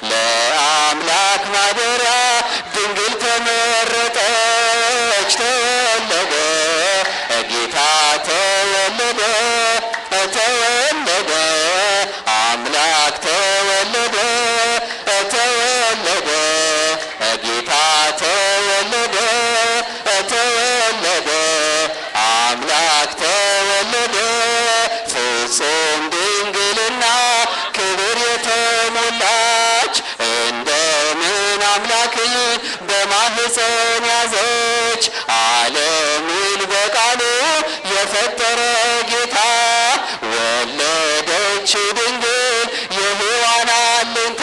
ለአምላክ ማደሪያ ድንግል ተመረጠች ተወለደ ጌታ ተወለደ ተወለደ አምላክ ተወለደ ተወለደ ጌታ ተወለደ ተወለደ አምላክ ተወለደ ፍጹም ድንግልና ክብር የተሞላች እንደምን አምላክን በማህፀን ያዘች ዓለምን በቃሉ የፈጠረ ጌታ ወለደች ድንግል የሔዋን አለኝታ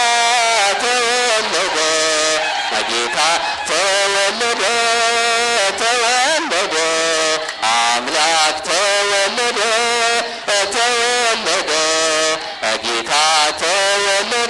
ተወለደ ጌታ ተወለደ ተወለደ አምላክ ተወለደ ተወለደ ጌታ ተወለደ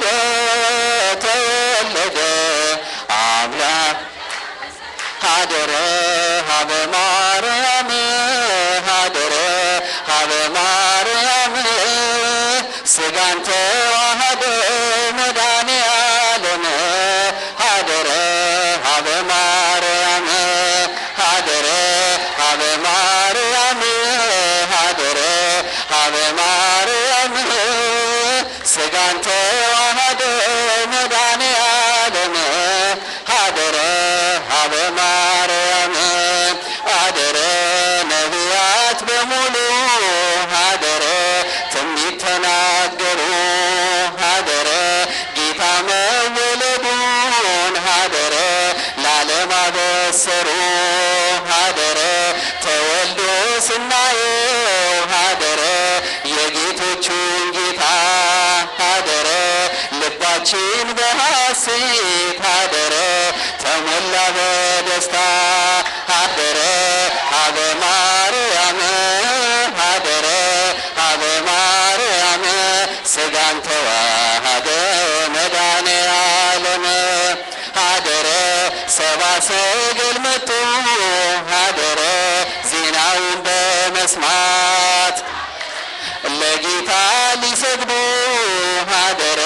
ተወለደ አምላክ ሀደረ ሀበ ማርያም ሀደረ ሀበ ማርያም ስጋን ተዋህደ መድኃኔ ዓለም ሀደረ ሀበ ማርያም ሀደረ ሀበ ማርያም ሀደረ ሀበ ማርያም ስጋን ተዋህደ መድኃኔ ዓለም ሀደረ ሀበ ማርያም አደረ ነቢያት በሙሉ ሀደረ ትንቢት ተናገሩ ሀደረ ጌታ መወለዱን ሀደረ ለዓለም አበሰሩ ሀደረ ተወልዶ ስናየው ሀደረ የጌቶቹን ጌታ ሀደረ ልባችን በሐሴት ሀደረ ተሞላ በደስታ ሀደረ ሀበ ማርያም ሀደረ ሀበ ማርያም ስጋን ተዋህደ መድኃኔ ዓለም ሀደረ ሰባ ሰገል መጡ ሀደረ ዜናውን በመስማት ለጌታ ሊሰግዱ ሀደረ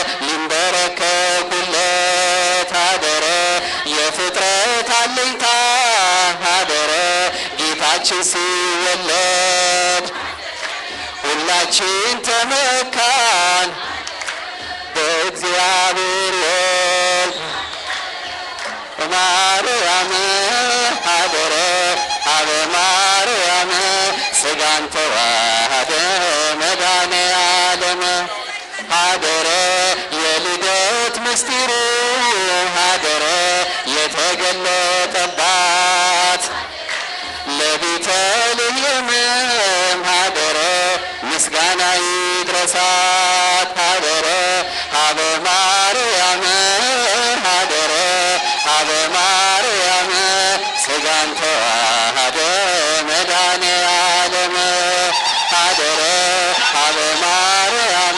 ሊንበረከኩለት ሀደረ የፍጥረት አለኝታ ሀደረ ጌታችን ሲወለድ ሁላችን ተመካን በእግዚአብሔር ወልድ ማርያም ሀደረ ሀበ ማርያም ስጋን ተዋህደ መድኃኔ ዓለም ሀደረ የልደት ምስጢሩ ሀደረ የተገለጠባት ለቤተልሔምም ሀደረ ምስጋና ይድረሳት ሀደረ ሀበ ማርያም ሀደረ ሀበ ማርያም ስጋን ተዋህደ መድኃኔ ዓለም ሀደረ ሀበ ማርያም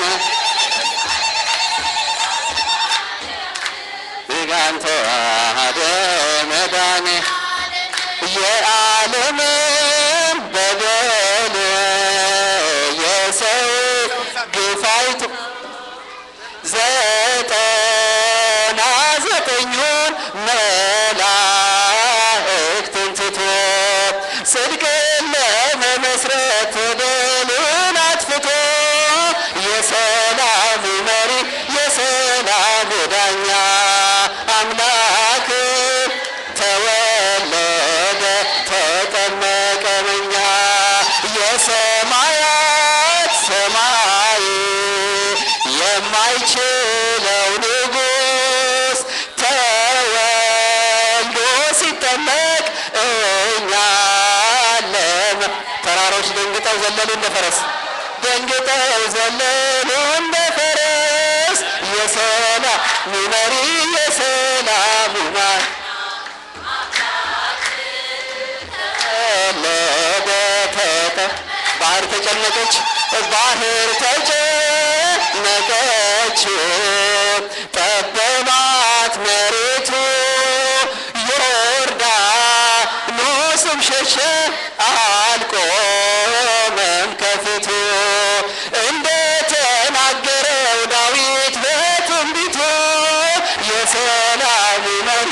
ስጋን ተዋህደ መድኃኔ የዓለምን በደል የሰው ግፋይቱ ዘጠና ዘጠኙን መላእክትን ትቶ ጽድቅን ለመመስረት በደልን አጥፍቶ የሰላሙ መሪ የሰላሙ ዳኛ አምላክ ተወለደ ተጠመቀ በኛ የሰማያት ሰማይ የማይችለው ንጉሥ ተወልዶ ሲጠመቅ እኛ ለም ተራሮች ደንግጠው ዘለሉ እንደ ፈረስ ደንግጠው ዘለሉ እንደ ፈረስ የሰላሙ መሪ የሰላሙ ማር ተወለደ ተጠ ባህር ተጨነቀች ባህር ተጨነቀች ጠበባት መሬቱ ዮርዳኖስም ሸሸ አልቆመም ከፊቱ እንደ ተናገረው ዳዊት በትንቢቱ የሰላሙ መሪ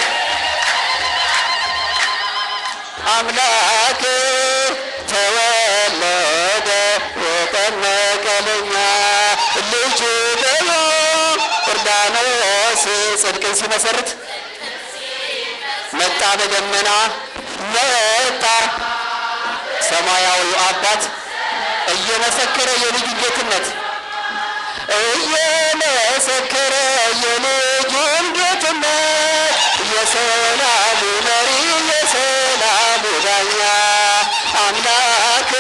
አምላክ ተወለደ የጠመቀለኛ ልጁ ብሎ ዮርዳኖስ ጽድቅን ሲመሰርት መጣ በደመና መጣ ሰማያዊው አባት እየመሰከረ የልጁ ጌትነት እየመሰከረ የልጁን ጌትነት የሰላሙ መሪ የሰላሙ ዳኛ አምላክ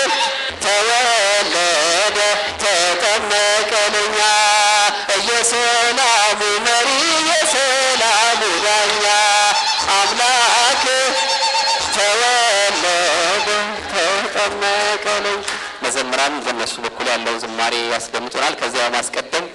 ተወለደ ተጠመቀለኛ የሰላሙ መሪ የሰላሙ ዳኛ አምላክ ተወለደ ተጠመቀለኝ። መዘምራን በእነሱ በኩል ያለው ዝማሬ ያስደምጡናል። ከዚያ በማስቀደም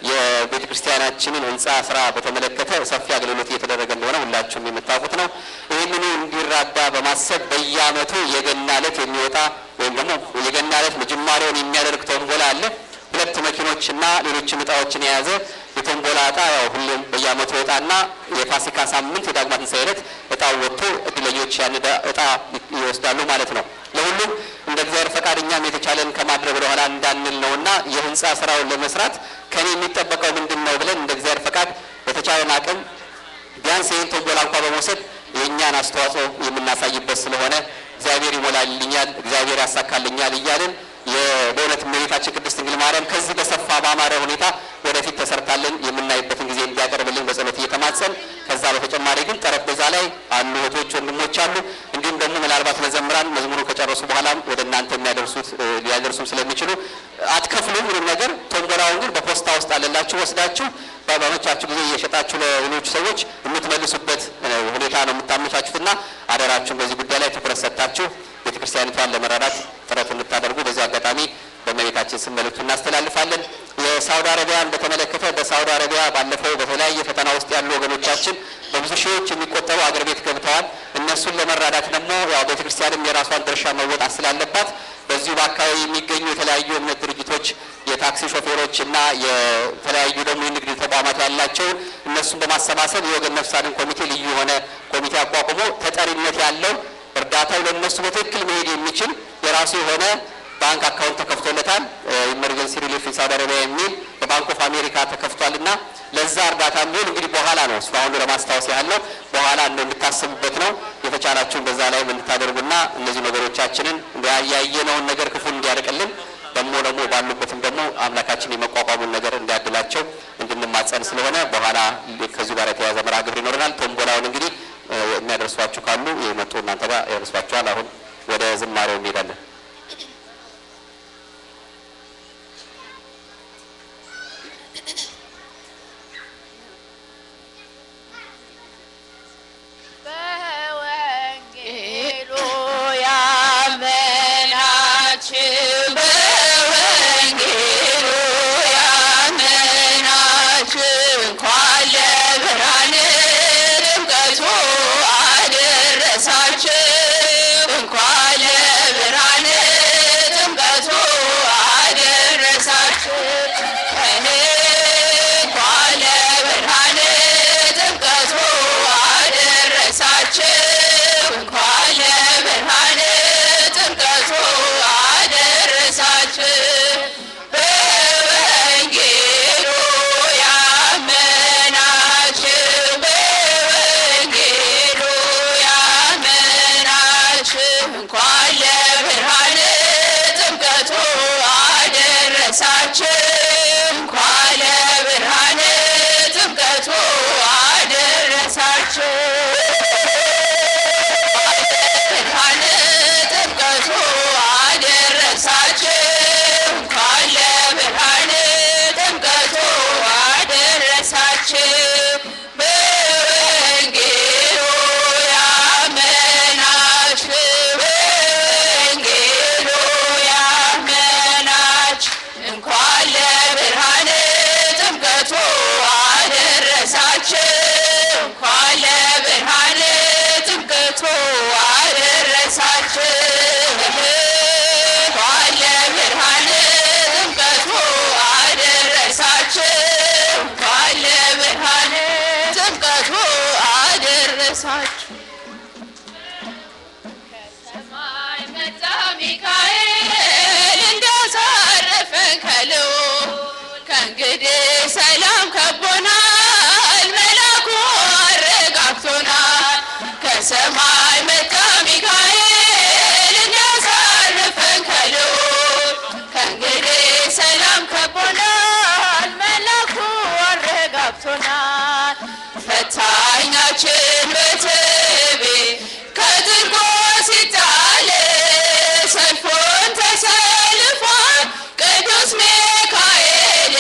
የቤተ ክርስቲያናችንን ሕንፃ ስራ በተመለከተ ሰፊ አገልግሎት እየተደረገ እንደሆነ ሁላችሁም የምታውቁት ነው። ይህንኑ እንዲራዳ በማሰብ በየዓመቱ የገና ዕለት የሚወጣ ወይም ደግሞ የገና ዕለት ጅማሬውን የሚያደርግ ቶምቦላ አለ። ሁለት መኪኖችና ሌሎችም እጣዎችን የያዘ የቶምቦላ እጣ ያው ሁሌም በየዓመቱ እጣና የፋሲካ ሳምንት የዳግማ ትንሣኤ ዕለት እጣው ወጥቶ እድለኞች ያን እጣ ይወስዳሉ ማለት ነው። ለሁሉም እንደ እግዚአብሔር ፈቃድ እኛም የተቻለን ከማድረግ ወደኋላ እንዳንል ነውና የህንፃ ስራውን ለመስራት ከኔ የሚጠበቀው ምንድን ነው ብለን እንደ እግዚአብሔር ፈቃድ በተቻለን አቅም ቢያንስ ይህን ቶምቦላ እንኳ በመውሰድ የእኛን አስተዋጽኦ የምናሳይበት ስለሆነ እግዚአብሔር ይሞላልኛል፣ እግዚአብሔር ያሳካልኛል እያልን በእውነት እመቤታችን ቅድስት ድንግል ማርያም ከዚህ በሰፋ በአማረ ሁኔታ ወደፊት ተሰርታለን የምናይበትን ጊዜ እንዲያቀርብልን በጸሎት እየተማጸን ከዛ በተጨማሪ ግን ጠረጴዛ ላይ አሉ እህቶች፣ ወንድሞች አሉ። እንዲሁም ደግሞ ምናልባት መዘምራን መዝሙሩ ከጨረሱ በኋላም ወደ እናንተ የሚያደርሱት ሊያደርሱም ስለሚችሉ አትከፍሉም ምንም ነገር። ቶምቦላውን ግን በፖስታ ውስጥ አለላችሁ ወስዳችሁ በመቻችሁ ጊዜ እየሸጣችሁ ለሌሎች ሰዎች የምትመልሱበት ሁኔታ ነው የምታመቻቹትና አደራችሁን በዚህ ጉዳይ ላይ ትኩረት ሰጥታችሁ ቤተክርስቲያኒቷን ለመረዳት ጥረት እንድታደርጉ በዚህ አጋጣሚ በእመቤታችን ስም መልእክቱ እናስተላልፋለን። የሳውዲ አረቢያን በተመለከተ በሳውዲ አረቢያ ባለፈው በተለያየ ፈተና ውስጥ ያሉ ወገኖቻችን በብዙ ሺዎች የሚቆጠሩ አገር ቤት ገብተዋል። እነሱን ለመራዳት ደግሞ ያው ቤተክርስቲያንም የራሷን ድርሻ መወጣት ስላለባት በዚሁ በአካባቢ የሚገኙ የተለያዩ እምነት ድርጅቶች የታክሲ ሾፌሮች እና የተለያዩ ደግሞ የንግድ ተቋማት ያላቸውን እነሱን በማሰባሰብ የወገን ነፍስ አድን ኮሚቴ ልዩ የሆነ ኮሚቴ አቋቁሞ ተጠሪነት ያለው እርዳታው ለእነሱ በትክክል መሄድ የሚችል የራሱ የሆነ ባንክ አካውንት ተከፍቶለታል። ኢመርጀንሲ ሪሊፍ ሳውዲ አረቢያ የሚል በባንክ ኦፍ አሜሪካ ተከፍቷል እና ለዛ እርዳታ የሚሆን እንግዲህ በኋላ ነው እሱ አሁን ለማስታወስ ያህል ነው። በኋላ እንደው እንድታስቡበት ነው። የተቻላችሁን በዛ ላይ እንድታደርጉና እነዚህ ነገሮቻችንን ያየነውን ነገር ክፉን እንዲያርቅልን ደግሞ ደግሞ ባሉበትም ደግሞ አምላካችን የመቋቋሙን ነገር እንዲያድላቸው እንድንማጸን ስለሆነ በኋላ ከዚሁ ጋር የተያዘ መርሃ ግብር ይኖረናል። ቶምቦላውን እንግዲህ የሚያደርሷችሁ ካሉ የመጡ እናንተ ጋር ያደርሷችኋል። አሁን ወደ ዝማሬው እንሄዳለን። በወንጌሉ ያመናችሁ በወንጌሉ ያመናችሁ እንኳን ለብርሃነ ጥምቀቱ አደረሳችሁ እንኳን ለብርሃነ ናችሁ። ከሰማይ መጣ ሚካኤል እንዲያሳርፈን ከልዑል ከእንግዲህ ሰላም ከቦናል መላኩ አረጋግቶናል። ከሰማይ መጣ ሚካኤል እንዲያሳርፈን ከልዑል ከእንግዲህ ሰላም ከቦናል መላኩ አረጋግቶናል። ፈታኛችን በትቤ ከጥልቁ ሲጣል ሰልፉን ተሰልፏል ቅዱስ ሚካኤል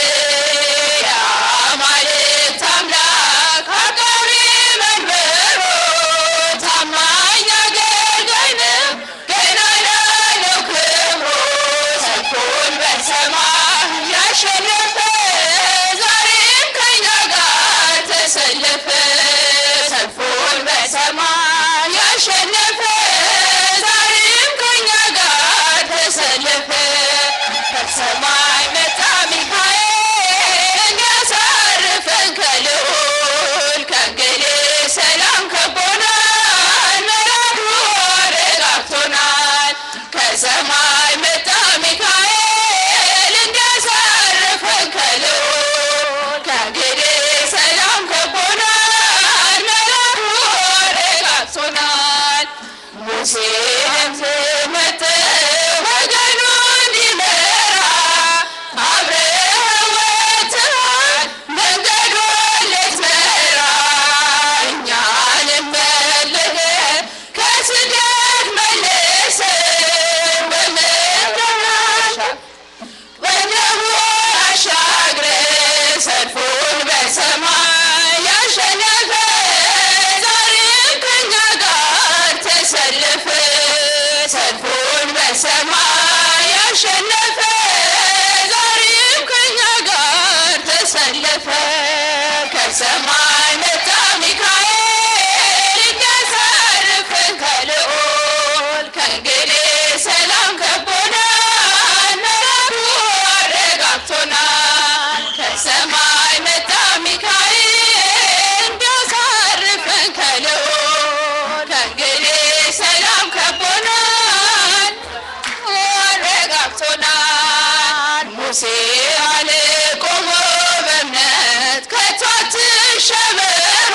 የአማልክት አምላክ አቃቤ መንበሩ ታማኝ አገልጋይ ነው ገናና ነው ክብሩ ሰልፉን በሰማይ ያሸነፈ ዛሬም ከኛ ጋር ተሰለፈ ሰልፉን በሰማይ ያሸነፈ ዛሬም ከኛ ጋር ተሰለፈ ከሰማይ መጣ ሚካኤል እንዲያሳርፈን ከልዑል ከእንግዲህ ሰላም ከቦናል መላኩ አረጋግቶናል ከሰማይ መጣ ሚካኤል እንዲያሳርፈን ከልዑል ከእንግዲህ ሰላም ከቦናል መላኩ አረጋግቶናል ሙሴንም መጠ ወገኑ እንዲመራ አብረህ ወጥተሃል መንገዱን ልትመራ እኛንም መልሰህ ከስደት መልሰን በምድር ወደቡ አሻግረ ሰልፉን በሰማይ ያሸነፈ ዛሬም ከኛ ጋር ተሰለፈ ሰልፉን በሰማይ ያሸነፈ ዛሬም ከኛ ጋር ተሰለፈ ከሰማይ መጣ ሚካኤል እንዲያሳርፈን ከልዑል ከእንግዲህ ሰላም ከቦናል መላኩ አረጋግቶናል ከሰማይ መጣ ሚካኤል እንዲያሳርፈን ከልዑል ከእንግዲህ ሰላም ከቦናል አረጋግቶናል ሙሴ አለ ቆሞ በእምነት ከቶ አትሸበሮ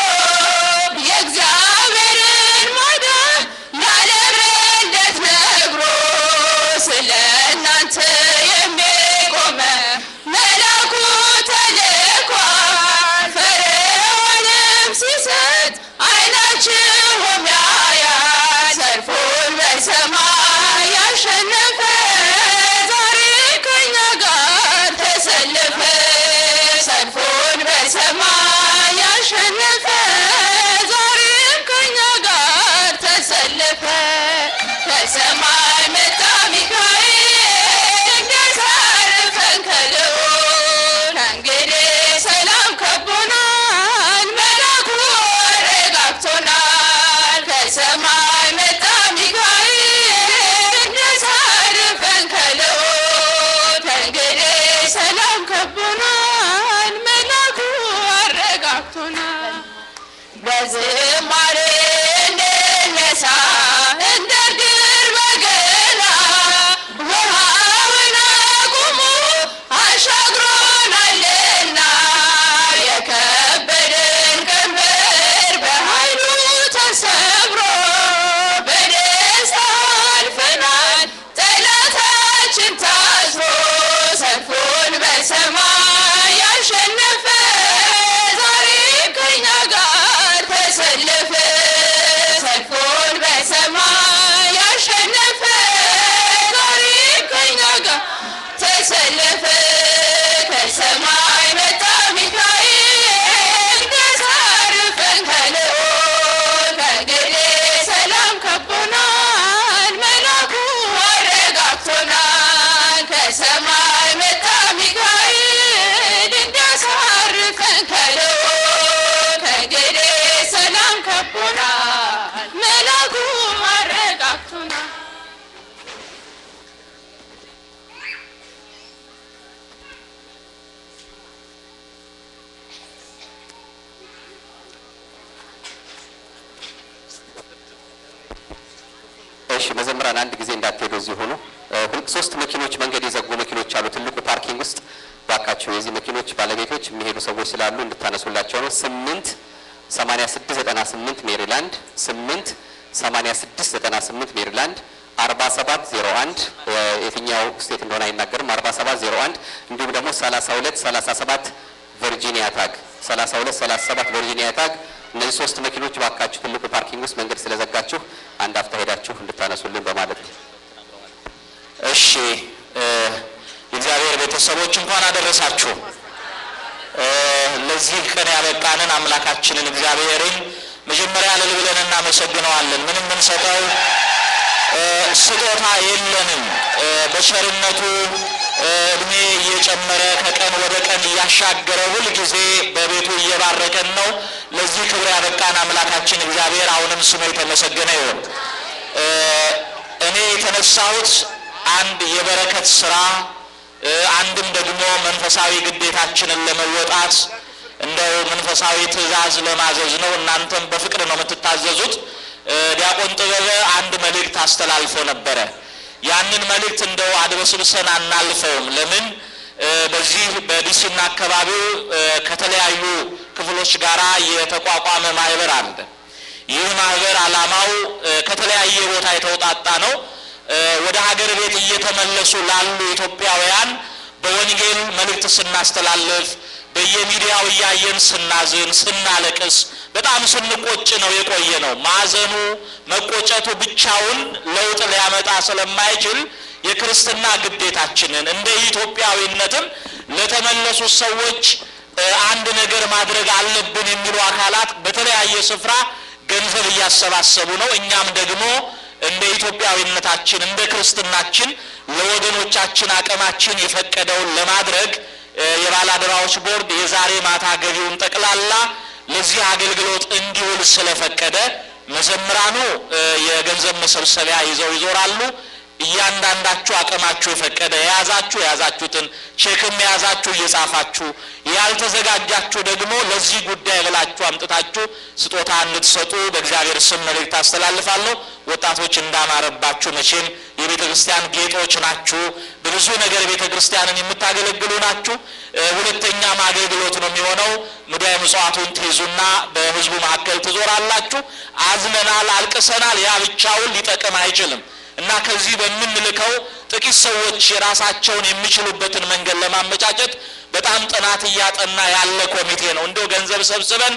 የእግዚአብሔርን ማዳን ላለመለት ነግሮ ስለ እናንተ የሚቆመ መላኩ ተልኳል ፈርዖንም ሲሰጥ አይናችሁም ያያል ሰልፉን በሰማይ ያሸነፈ ዛሬ ከኛ ጋር ተሰለፈ ሰልፉን በሰማይ ያሸነፈ ዛሬም ከኛ ጋር ተሰለፈ ከሰማይ መጣ ሚካኤል እንዲያሳርፈን ከልዑል ከእንግዲህ ሰላም ከቦናል መላኩ አረጋግቶናል ከሰማይ መጣ ሚካኤል እንዲያሳርፈን ከልዑል ከእንግዲህ ሰላም ከቦናል መላኩ አረጋግቶናል በዝማሬ እንነሳ እንደ ድር በገና ውሃውን አቁሞ አሻግሮናልና የከበደን ቀንበር በኃይሉ ተሰብሮ በደስታ አልፈናል ጠላታችን ታስሮ ሰልፉን በሰማይ ያሸነፈ ዛሬ ከኛ ጋር ተሰለፈ መዘምራን አንድ ጊዜ እንዳትሄዱ እዚህ ሆኑ። እ፣ ሁል- ሶስት መኪኖች መንገድ የዘጉ መኪኖች አሉ ትልቁ ፓርኪንግ ውስጥ ባካቸው የዚህ መኪኖች ባለቤቶች የሚሄዱ ሰዎች ስላሉ እንድታነሱላቸው ነው። ስምንት ሰማኒያ ስድስት ዘጠና ስምንት ሜሪላንድ ስምንት ሰማኒያ ስድስት ዘጠና ስምንት ሜሪላንድ አርባ ሰባት ዜሮ አንድ የትኛው ስቴት እንደሆነ አይናገርም። አርባ ሰባት ዜሮ አንድ እንዲሁም ደግሞ ሰላሳ ሁለት ሰላሳ ሰባት ቨርጂኒያ ታግ ሰላሳ ሁለት ሰላሳ ሰባት ቨርጂኒያ ታግ እነዚህ ሶስት መኪኖች ባካችሁ ትልቁ ፓርኪንግ ውስጥ መንገድ ስለዘጋችሁ አንድ አፍታ ሄዳችሁ እንድታነሱልን በማለት ነው። እሺ እ፣ የእግዚአብሔር ቤተሰቦች እንኳን አደረሳችሁ። እ፣ ለዚህ ቀን ያበቃንን አምላካችንን እግዚአብሔርን መጀመሪያ እልል ብለን እናመሰግነዋለን። ምንም የምንሰጠው እ፣ ስጦታ የለንም። እ፣ በቸርነቱ እ፣ እድሜ እየጨመረ ከቀን ወደ ቀን እያሻገረ ሁልጊዜ በቤቱ እየባረከን ነው። ለዚህ ክብር ያበቃን አምላካችን እግዚአብሔር አሁንም ስሙ የተመሰገነ ይሁን። እ፣ እኔ የተነሳሁት አንድ የበረከት ስራ እ፣ አንድም ደግሞ መንፈሳዊ ግዴታችንን ለመወጣት እንደው መንፈሳዊ ትእዛዝ ለማዘዝ ነው። እናንተም በፍቅር ነው የምትታዘዙት። እ፣ ዲያቆን ጥበበ አንድ መልእክት አስተላልፎ ነበረ። ያንን መልእክት እንደው አድበስብሰን አናልፈውም። ለምን እ፣ በዚህ በዲሲና አካባቢው እ፣ ከተለያዩ ክፍሎች ጋራ የተቋቋመ ማህበር አለ። ይህ ማህበር ዓላማው እ፣ ከተለያየ ቦታ የተውጣጣ ነው። እ፣ ወደ ሀገር ቤት እየተመለሱ ላሉ ኢትዮጵያውያን በወንጌል መልእክት ስናስተላልፍ በየሚዲያው እያየን ስናዝን፣ ስናለቅስ፣ በጣም ስንቆጭ ነው የቆየ ነው። ማዘኑ መቆጨቱ ብቻውን ለውጥ ሊያመጣ ስለማይችል የክርስትና ግዴታችንን እንደ ኢትዮጵያዊነትም ለተመለሱ ሰዎች እ፣ አንድ ነገር ማድረግ አለብን የሚሉ አካላት በተለያየ ስፍራ ገንዘብ እያሰባሰቡ ነው። እኛም ደግሞ እንደ ኢትዮጵያዊነታችን እንደ ክርስትናችን ለወገኖቻችን አቅማችን የፈቀደውን ለማድረግ እ፣ የባለአደራዎች ቦርድ የዛሬ ማታ ገቢውን ጠቅላላ ለዚህ አገልግሎት እንዲውል ስለፈቀደ መዘምራኑ እ፣ የገንዘብ መሰብሰቢያ ይዘው ይዞራሉ። እያንዳንዳችሁ አቅማችሁ የፈቀደ የያዛችሁ የያዛችሁትን ቼክም የያዛችሁ እየጻፋችሁ ያልተዘጋጃችሁ ደግሞ ለዚህ ጉዳይ ብላችሁ አምጥታችሁ ስጦታ እንድትሰጡ በእግዚአብሔር ስም መልእክት አስተላልፋለሁ። ወጣቶች እንዳማረባችሁ መቼም የቤተ ክርስቲያን ጌጦች ናችሁ። በብዙ ነገር ቤተ ክርስቲያንን የምታገለግሉ ናችሁ። እ፣ ሁለተኛም አገልግሎት ነው የሚሆነው። ሙዳየ ምጽዋቱን ትይዙና በሕዝቡ መካከል ትዞራላችሁ። አዝነናል፣ አልቅሰናል፣ ያ ብቻውን ሊጠቅም አይችልም እና ከዚህ በምንልከው ጥቂት ሰዎች የራሳቸውን የሚችሉበትን መንገድ ለማመቻቸት በጣም ጥናት እያጠና ያለ ኮሚቴ ነው። እንደው ገንዘብ ሰብስበን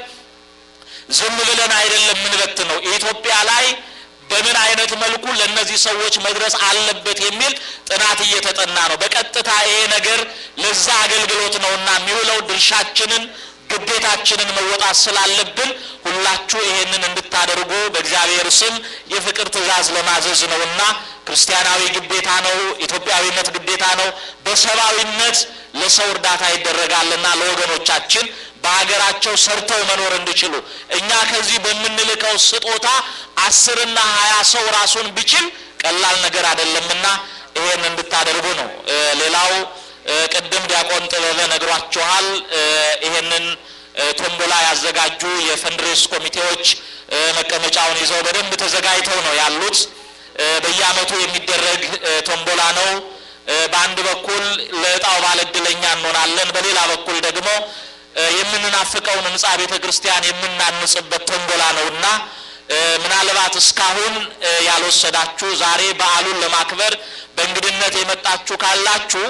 ዝም ብለን አይደለም ምንበት ነው ኢትዮጵያ ላይ በምን አይነት መልኩ ለእነዚህ ሰዎች መድረስ አለበት የሚል ጥናት እየተጠና ነው። በቀጥታ ይሄ ነገር ለዛ አገልግሎት ነውና የሚውለው ድርሻችንን ግዴታችንን መወጣት ስላለብን ሁላችሁ ይሄንን እንድታደርጉ በእግዚአብሔር ስም የፍቅር ትእዛዝ ለማዘዝ ነውና ክርስቲያናዊ ግዴታ ነው። ኢትዮጵያዊነት ግዴታ ነው። በሰብአዊነት ለሰው እርዳታ ይደረጋልና ለወገኖቻችን በሀገራቸው ሰርተው መኖር እንዲችሉ እኛ ከዚህ በምንልከው ስጦታ አስርና ሀያ ሰው ራሱን ቢችል ቀላል ነገር አይደለምና ይሄን እንድታደርጉ ነው። እ፣ ሌላው እ፣ ቅድም ዲያቆን ጥበበ ነግሯችኋል። እ፣ ይሄንን እ፣ ቶምቦላ ያዘጋጁ የፈንድሬስ ኮሚቴዎች እ፣ መቀመጫውን ይዘው በደንብ ተዘጋጅተው ነው ያሉት። እ፣ በየዓመቱ የሚደረግ እ፣ ቶምቦላ ነው። እ፣ በአንድ በኩል ለእጣው ባለእድለኛ እንሆናለን፣ በሌላ በኩል ደግሞ እ፣ የምንናፍቀውን ህንፃ ቤተ ክርስቲያን የምናንጽበት ቶምቦላ ነውና እ፣ ምናልባት እስካሁን እ፣ ያልወሰዳችሁ ዛሬ በዓሉን ለማክበር በእንግድነት የመጣችሁ ካላችሁ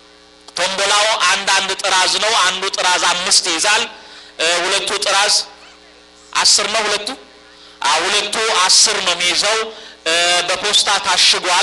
ቶምቦላው አንዳንድ ጥራዝ ነው። አንዱ ጥራዝ አምስት ይይዛል። እ፣ ሁለቱ ጥራዝ አስር ነው። ሁለቱ አ ሁለቱ አስር ነው የሚይዘው። እ፣ በፖስታ ታሽጓል።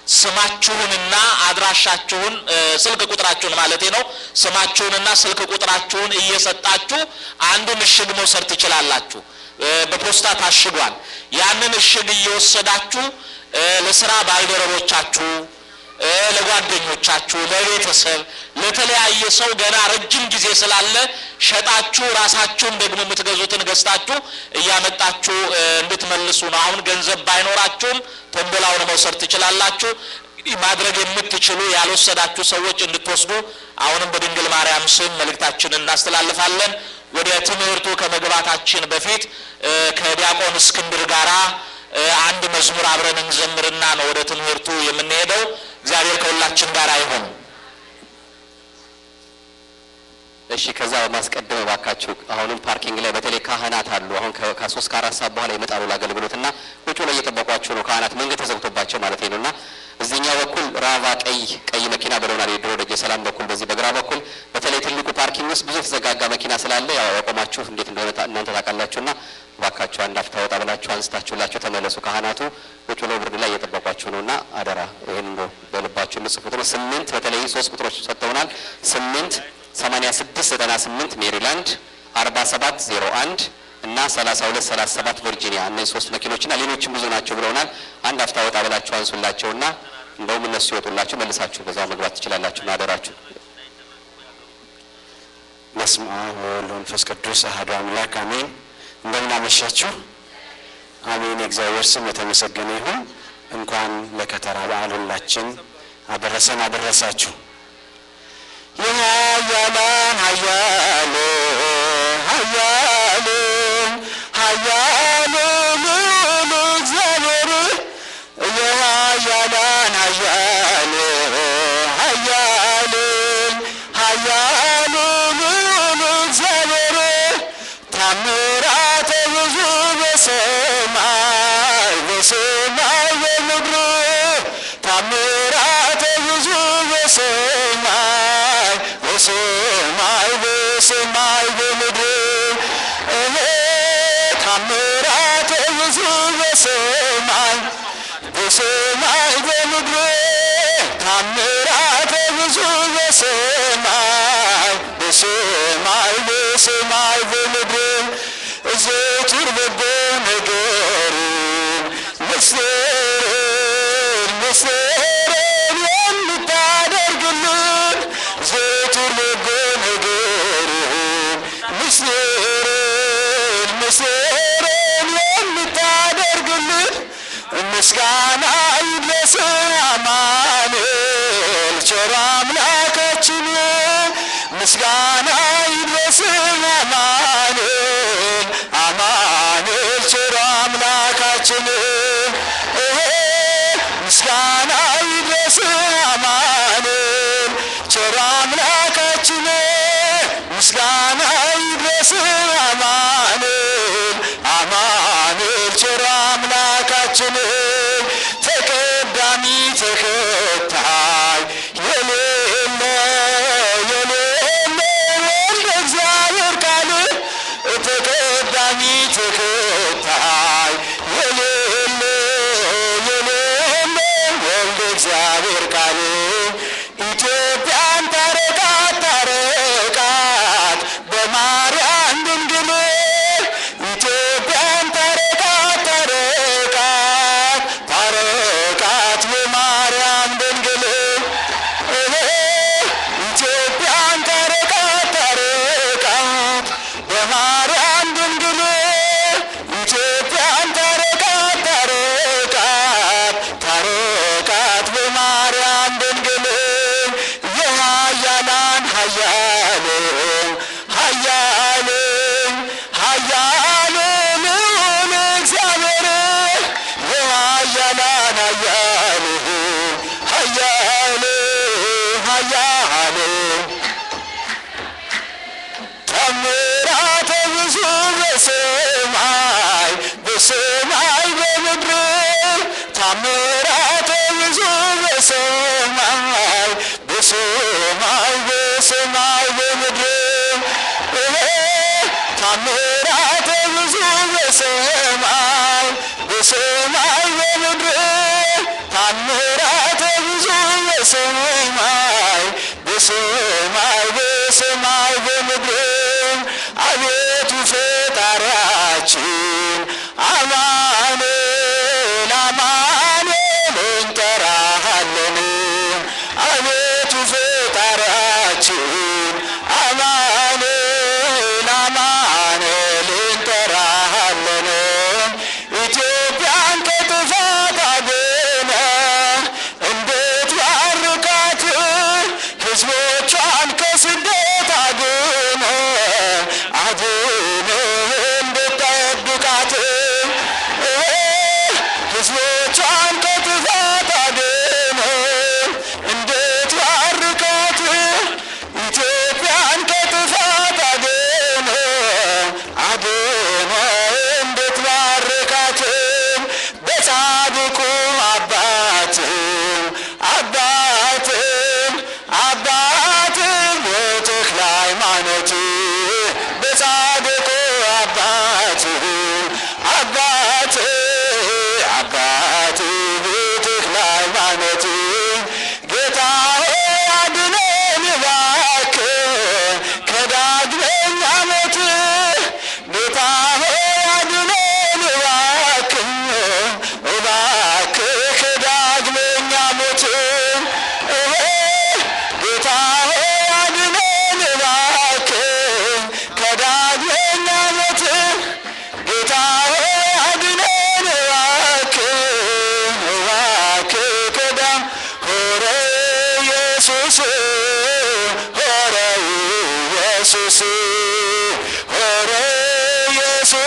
ስማችሁንና አድራሻችሁን እ፣ ስልክ ቁጥራችሁን ማለቴ ነው። ስማችሁንና ስልክ ቁጥራችሁን እየሰጣችሁ አንዱን እሽግ መውሰድ ትችላላችሁ። እ፣ በፖስታ ታሽጓል። ያንን እሽግ እየወሰዳችሁ እ፣ ለስራ ባልደረቦቻችሁ እ፣ ለጓደኞቻችሁ፣ ለቤተሰብ፣ ለተለያየ ሰው ገና ረጅም ጊዜ ስላለ ሸጣችሁ ራሳችሁን ደግሞ የምትገዙትን ገዝታችሁ እያመጣችሁ እ፣ እንድትመልሱ ነው። አሁን ገንዘብ ባይኖራችሁም ቶምቦላውን መውሰድ ትችላላችሁ። እንግዲህ ማድረግ የምትችሉ ያልወሰዳችሁ ሰዎች እንድትወስዱ አሁንም በድንግል ማርያም ስም መልእክታችንን እናስተላልፋለን። ወደ ትምህርቱ ከመግባታችን በፊት እ፣ ከዲያቆን እስክንድር ጋራ እ፣ እ፣ አንድ መዝሙር አብረን እንዘምርና ነው ወደ ትምህርቱ የምንሄደው። እግዚአብሔር ከሁላችን ጋር አይሆን። እሺ ከዛ በማስቀደም እባካችሁ አሁንም ፓርኪንግ ላይ በተለይ ካህናት አሉ። አሁን ከ- ከሶስት ከአራት ሰዓት በኋላ ይመጣሉ ለአገልግሎት እና ቁጭ ላይ እየጠበቋችሁ ነው። ካህናት መንገድ ተዘግቶባቸው ማለት ነው እና እዚህኛው በኩል ራቫ ቀይ ቀይ መኪና ብለውናል። የድሮ ደጀ ሰላም በኩል በዚህ በግራ በኩል በተለይ ትልቁ ፓርኪንግ ውስጥ ብዙ የተዘጋጋ መኪና ስላለ ያው ያቆማችሁ እንዴት እንደሆነ ታ- እናንተ ታውቃላችሁ። እና እባካችሁ አንድ አፍታ ወጣ ብላችሁ አንስታችሁላችሁ ተመለሱ። ካህናቱ ቁጭ ብለው ብርድ ላይ እየጠበቋችሁ ነው እና አደራ ይህን እንደው በልባችሁ የምጽፉት ነው። ስምንት በተለይ ሶስት ቁጥሮች ሰጥተውናል። ስምንት ሰማኒያ ስድስት ዘጠና ስምንት ሜሪላንድ አርባ ሰባት ዜሮ አንድ እና ሰላሳ ሁለት ሰላሳ ሰባት ቨርጂኒያ እነዚህ ሶስት መኪኖችና ሌሎችም ብዙ ናቸው ብለውናል። አንድ አፍታ ወጣ ብላችሁ አንሱላቸውና እንደውም እነሱ ይወጡላችሁ መልሳችሁ በዛው መግባት ትችላላችሁ። አደራችሁ በስመ አብ ወወልድ ወመንፈስ ቅዱስ አሐዱ አምላክ አሜን። እንደምን አመሻችሁ። አሜን። የእግዚአብሔር ስም የተመሰገነ ይሁን። እንኳን ለከተራ በዓል ሁላችን አደረሰን አደረሳችሁ። የኃያላን ኃያሉ ኃያሉ ኃያሉ ልዑል እግዚአብሔር የኃያላን ኃያሉ ኃያሉ ኃያሉ ልዑል እግዚአብሔር ታምራተ ብዙ በሰማይ በሰማይ በምድር ታምራተ ብዙ በሰማይ በሰማይ በሰማይ በምድር እኔ ታምራተ ብዙ በሰማይ በሰማይ በምድር ታምራተ ብዙ በሰማይ በሰማይ በሰማይ በምድር ዘወትር በጎ ነገርን ምስጢርን ምስጢርን የምታደርግልን ዘወትር በጎ ነገርን ምስጢርን ምስጢርን የምታደርግልን ምስጋና ይድረስ አማኑኤል ቸር አምላካችን ምስጋና ይድረስ አማኑኤል አማኑኤል ቸር አምላካችን እሄ ምስጋና ይድረስ አማኑኤል ቸር አምላካችን ምስጋና ይድረስ አማኑኤል አማኑኤል ቸር አምላካችን ተቀዳሚ ተከታይ የሌለ የሌለ ወልደ እግዚአብሔር ቃል ተቀዳሚ ተከታይ የሌለ የሌለ ወልደ እግዚአብሔር ቃል ኢትዮጵያን ታረቃት ታረቃት በማርያም ድንግል ኢትዮጵያን ታረቃት ታረቃት ታረቃት በማርያም ድንግል እኔ ኢትዮጵያን ታረቃት ታረቃት በማርያም ድንግል ኢትዮጵያን ታረቃት ታረቃት ታረቃት በማርያም ድንግል የኃያላን ኃያሉ ኃያሉ ኃያሉ ልዑል እግዚአብሔር የኃያላን ኃያሉ ኃያሉ ኃያሉ ተአምራተ ብዙ በሰማይ በሰማይ በምድር ታምራተ ብዙ በሰማይ በሰማይ በሰማይ በምድር እሄ ታምራተ ብዙ በሰማይ በሰማይ በምድር ታምራተ ብዙ በሰማይ በሰማይ በሰማይ በምድር አቤቱ ፈጣሪያችን አማኑኤል አማኑኤል እንጠራሃለን አቤቱ ፈጣሪያችን አማኑኤል አማኑኤል እንጠራሃለን ኢትዮጵያን ከጥፋት አድነህ እንድትባርካት ሕዝቦቿን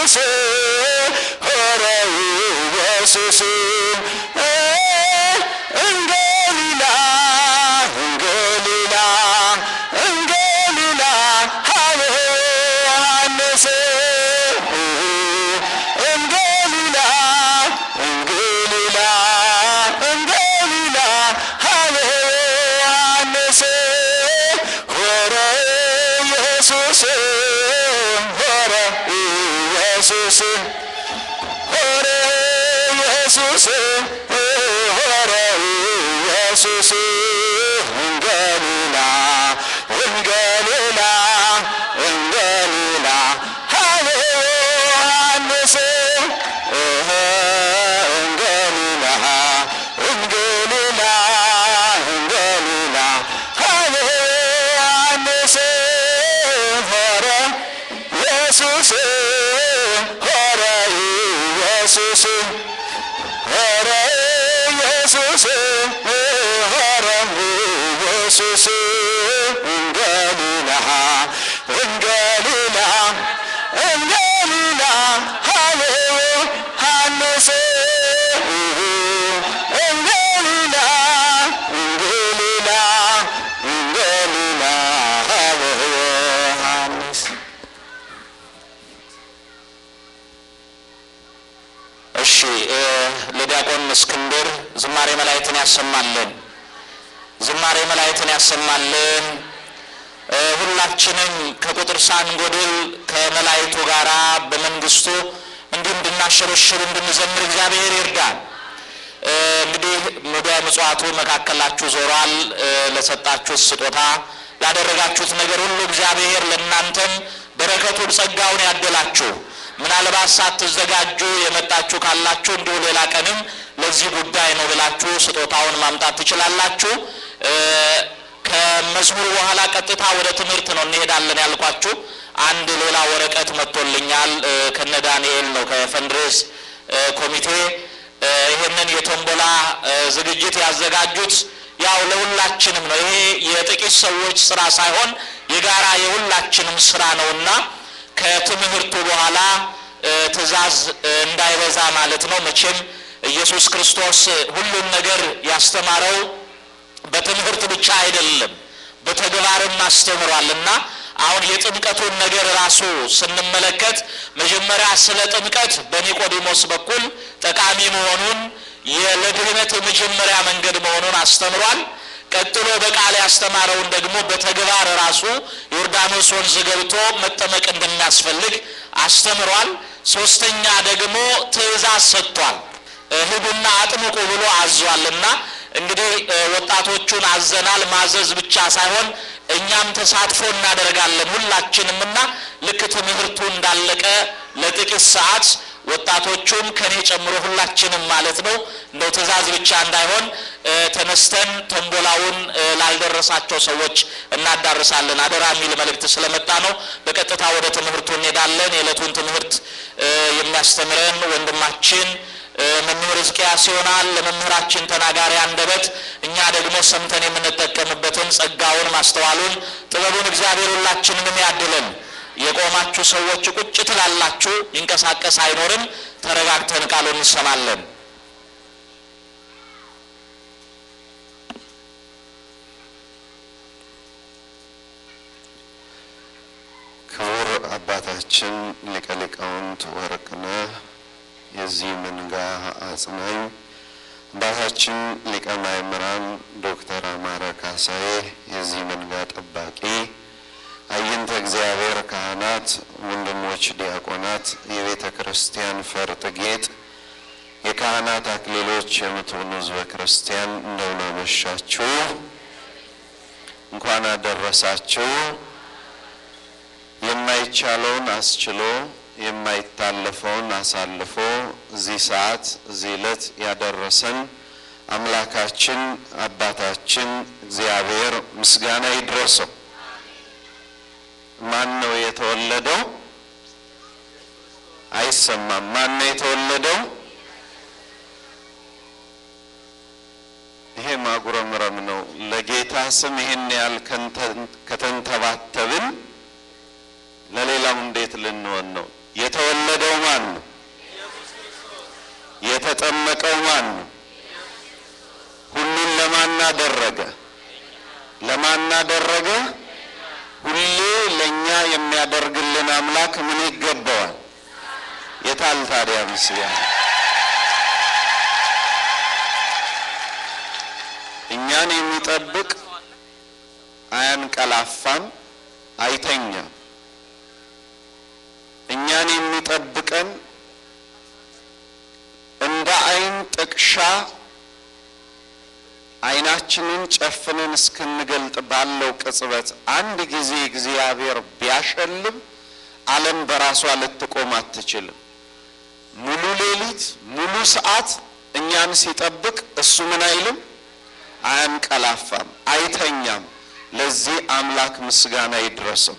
ኢየሱስ ሆረ ኢየሱስ እንገሊላ እንገሊላ እንገሊላ ሀበ ዮሐንስ እንገሊላ እንገሊላ እንገሊላ ሀበ ዮሐንስ ሆረ ኢየሱስ ሆረ ኢየሱስ ሆረ ኢየሱስ ሆረ ኢየሱስ እንገሊላ እንገሊላ እንገሊላ ሀበ ዮሐንስ እንገሊላ እንገሊላ እንገሊላ ሀበ ዮሐንስ ሆረ ኢየሱስ ሆረ ኢየሱስ ሆረ ኢየሱስ ሆረ ኢየሱስ እንገሊላ እንገሊላ እንገሊላ ሀበ ዮሐንስ እንገሊላ እንገሊላ እንገሊላ ሀበ ዮሐንስ እሺ እ ለዲያቆን እስክንድር ዝማሬ መላእክትን ያሰማልን። ዝማሬ መላእክትን ያሰማልን። እ ሁላችንም ከቁጥር ሳንጎድል ከመላእክቱ ጋራ በመንግስቱ እንዲህ እንድናሸበሽብ እንድንዘምር እግዚአብሔር ይርዳል። እ እንግዲህ ወደ ምጽዋቱ መካከላችሁ ዞሯል። እ ለሰጣችሁት ስጦታ ላደረጋችሁት ነገር ሁሉ እግዚአብሔር ለእናንተም በረከቱን ጸጋውን ያደላችሁ። ምናልባት ሳትዘጋጁ የመጣችሁ ካላችሁ እንዲሁ ሌላ ቀንም ለዚህ ጉዳይ ነው ብላችሁ ስጦታውን ማምጣት ትችላላችሁ። እ ከመዝሙሩ በኋላ ቀጥታ ወደ ትምህርት ነው እንሄዳለን ያልኳችሁ። አንድ ሌላ ወረቀት መጥቶልኛል እ ከነ ዳንኤል ነው ከፈንድሬስ እ ኮሚቴ እ ይህንን የቶምቦላ እ ዝግጅት ያዘጋጁት ያው ለሁላችንም ነው። ይሄ የጥቂት ሰዎች ስራ ሳይሆን የጋራ የሁላችንም ስራ ነውና ከትምህርቱ በኋላ እ ትእዛዝ እ እንዳይበዛ ማለት ነው። መቼም ኢየሱስ ክርስቶስ ሁሉን ነገር ያስተማረው በትምህርት ብቻ አይደለም፣ በተግባርም አስተምሯል እና አሁን የጥምቀቱን ነገር ራሱ ስንመለከት መጀመሪያ ስለ ጥምቀት በኒቆዲሞስ በኩል ጠቃሚ መሆኑን ለድህነት የመጀመሪያ መንገድ መሆኑን አስተምሯል። ቀጥሎ በቃል ያስተማረውን ደግሞ በተግባር ራሱ ዮርዳኖስ ወንዝ ገብቶ መጠመቅ እንደሚያስፈልግ አስተምሯል። ሶስተኛ ደግሞ ትእዛዝ ሰጥቷል። ሂዱና አጥምቁ ብሎ አዟልና እንግዲህ ወጣቶቹን አዘናል። ማዘዝ ብቻ ሳይሆን እኛም ተሳትፎ እናደርጋለን ሁላችንም እና ልክ ትምህርቱ እንዳለቀ ለጥቂት ሰዓት ወጣቶቹም ከኔ ጨምሮ ሁላችንም ማለት ነው እንደው ትእዛዝ ብቻ እንዳይሆን ተነስተን ቶምቦላውን ላልደረሳቸው ሰዎች እናዳርሳለን አደራ የሚል መልእክት ስለመጣ ነው። በቀጥታ ወደ ትምህርቱ እንሄዳለን። የዕለቱን ትምህርት የሚያስተምረን ወንድማችን መምህር ሕዝቅያስ ይሆናል። ለመምህራችን ተናጋሪ አንደበት፣ እኛ ደግሞ ሰምተን የምንጠቀምበትን ጸጋውን፣ ማስተዋሉን፣ ጥበቡን እግዚአብሔር ሁላችንንም ያድለን። የቆማችሁ ሰዎች ቁጭ ትላላችሁ፣ ይንቀሳቀስ አይኖርም። ተረጋግተን ቃሉን እንሰማለን። ክቡር አባታችን ሊቀ ሊቃውንት ወርቅነህ የዚህ መንጋ አጽናኝ፣ አባታችን ሊቀ ማእምራን ዶክተር አማረ ካሳዬ የዚህ መንጋ ጠባቂ፣ አይንተ እግዚአብሔር ካህናት፣ ወንድሞች ዲያቆናት፣ የቤተ ክርስቲያን ፈርጥ ጌጥ፣ የካህናት አክሊሎች የምትሆኑ ሕዝበ ክርስቲያን እንደምን አመሻችሁ። እንኳን አደረሳችሁ። የማይቻለውን አስችሎ የማይታለፈውን አሳልፎ እዚህ ሰዓት እዚህ ዕለት ያደረሰን አምላካችን አባታችን እግዚአብሔር ምስጋና ይድረሰው። ማን ነው የተወለደው? አይሰማም። ማን ነው የተወለደው? ይሄ ማጉረምረም ነው። ለጌታ ስም ይሄን ያህል ከተንተባተብን ለሌላው እንዴት ልንሆን ነው? የተወለደው ማን አደረገ? ሁሌ ለእኛ የሚያደርግልን አምላክ ምን ይገባዋል? የታል ታዲያ ምስጋና? እኛን የሚጠብቅ አያንቀላፋም፣ አይተኛም። እኛን የሚጠብቀን እንደ ዓይን ጥቅሻ ዓይናችንን ጨፍነን እስክንገልጥ ባለው ቅጽበት አንድ ጊዜ እግዚአብሔር ቢያሸልም ዓለም በራሷ ልትቆም አትችልም። ሙሉ ሌሊት ሙሉ ሰዓት እኛን ሲጠብቅ እሱ ምን አይልም? አያንቀላፋም፣ አይተኛም። ለዚህ አምላክ ምስጋና ይድረሰው።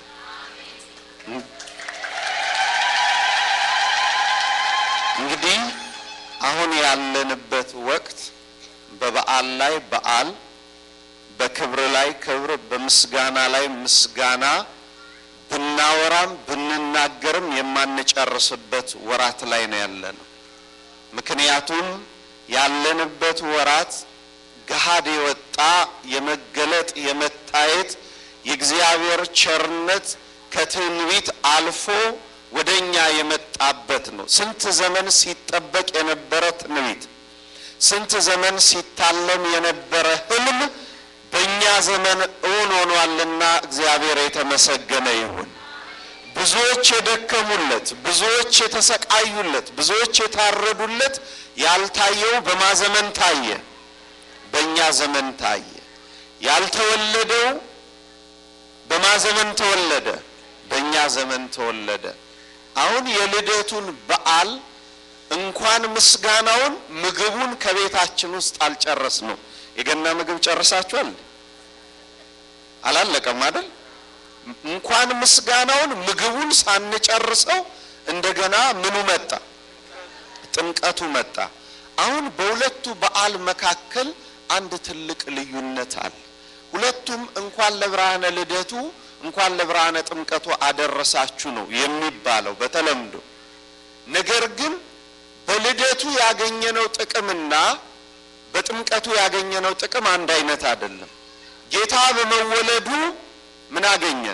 እንግዲህ አሁን ያለንበት ወቅት በበዓል ላይ በዓል፣ በክብር ላይ ክብር፣ በምስጋና ላይ ምስጋና ብናወራም ብንናገርም የማንጨርስበት ወራት ላይ ነው ያለነው። ምክንያቱም ያለንበት ወራት ገሃድ የወጣ የመገለጥ የመታየት የእግዚአብሔር ቸርነት ከትንቢት አልፎ ወደ እኛ የመጣበት ነው። ስንት ዘመን ሲጠበቅ የነበረ ትንቢት፣ ስንት ዘመን ሲታለም የነበረ ሕልም በእኛ ዘመን እውን ሆኗልና እግዚአብሔር የተመሰገነ ይሁን። ብዙዎች የደከሙለት፣ ብዙዎች የተሰቃዩለት፣ ብዙዎች የታረዱለት ያልታየው በማ ዘመን ታየ? በእኛ ዘመን ታየ። ያልተወለደው በማ ዘመን ተወለደ? በእኛ ዘመን ተወለደ። አሁን የልደቱን በዓል እንኳን ምስጋናውን ምግቡን ከቤታችን ውስጥ አልጨረስ ነው። የገና ምግብ ጨርሳችኋል? አላለቀም አይደል? እንኳን ምስጋናውን ምግቡን ሳንጨርሰው እንደገና ምኑ መጣ? ጥምቀቱ መጣ። አሁን በሁለቱ በዓል መካከል አንድ ትልቅ ልዩነት አለ። ሁለቱም እንኳን ለብርሃነ ልደቱ እንኳን ለብርሃነ ጥምቀቱ አደረሳችሁ ነው የሚባለው በተለምዶ። ነገር ግን በልደቱ ያገኘነው ጥቅምና በጥምቀቱ ያገኘነው ጥቅም አንድ አይነት አይደለም። ጌታ በመወለዱ ምን አገኘን?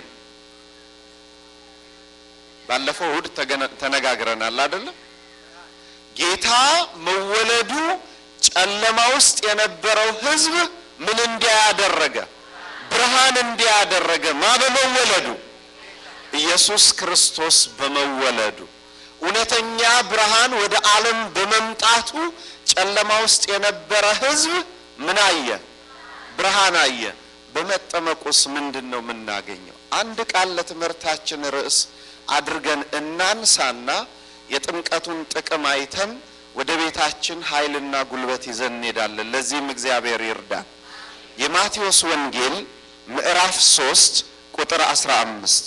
ባለፈው እሁድ ተነጋግረናል አይደለም? ጌታ መወለዱ ጨለማ ውስጥ የነበረው ሕዝብ ምን እንዲያደረገ ብርሃን እንዲያደረገ ማ በመወለዱ ኢየሱስ ክርስቶስ በመወለዱ እውነተኛ ብርሃን ወደ ዓለም በመምጣቱ ጨለማ ውስጥ የነበረ ሕዝብ ምን አየ? ብርሃን አየ። በመጠመቁስ ምንድን ነው የምናገኘው? አንድ ቃል ለትምህርታችን ርዕስ አድርገን እናንሳና የጥምቀቱን ጥቅም አይተን ወደ ቤታችን ኃይልና ጉልበት ይዘን እንሄዳለን። ለዚህም እግዚአብሔር ይርዳን። የማቴዎስ ወንጌል ምዕራፍ ሶስት ቁጥር አስራ አምስት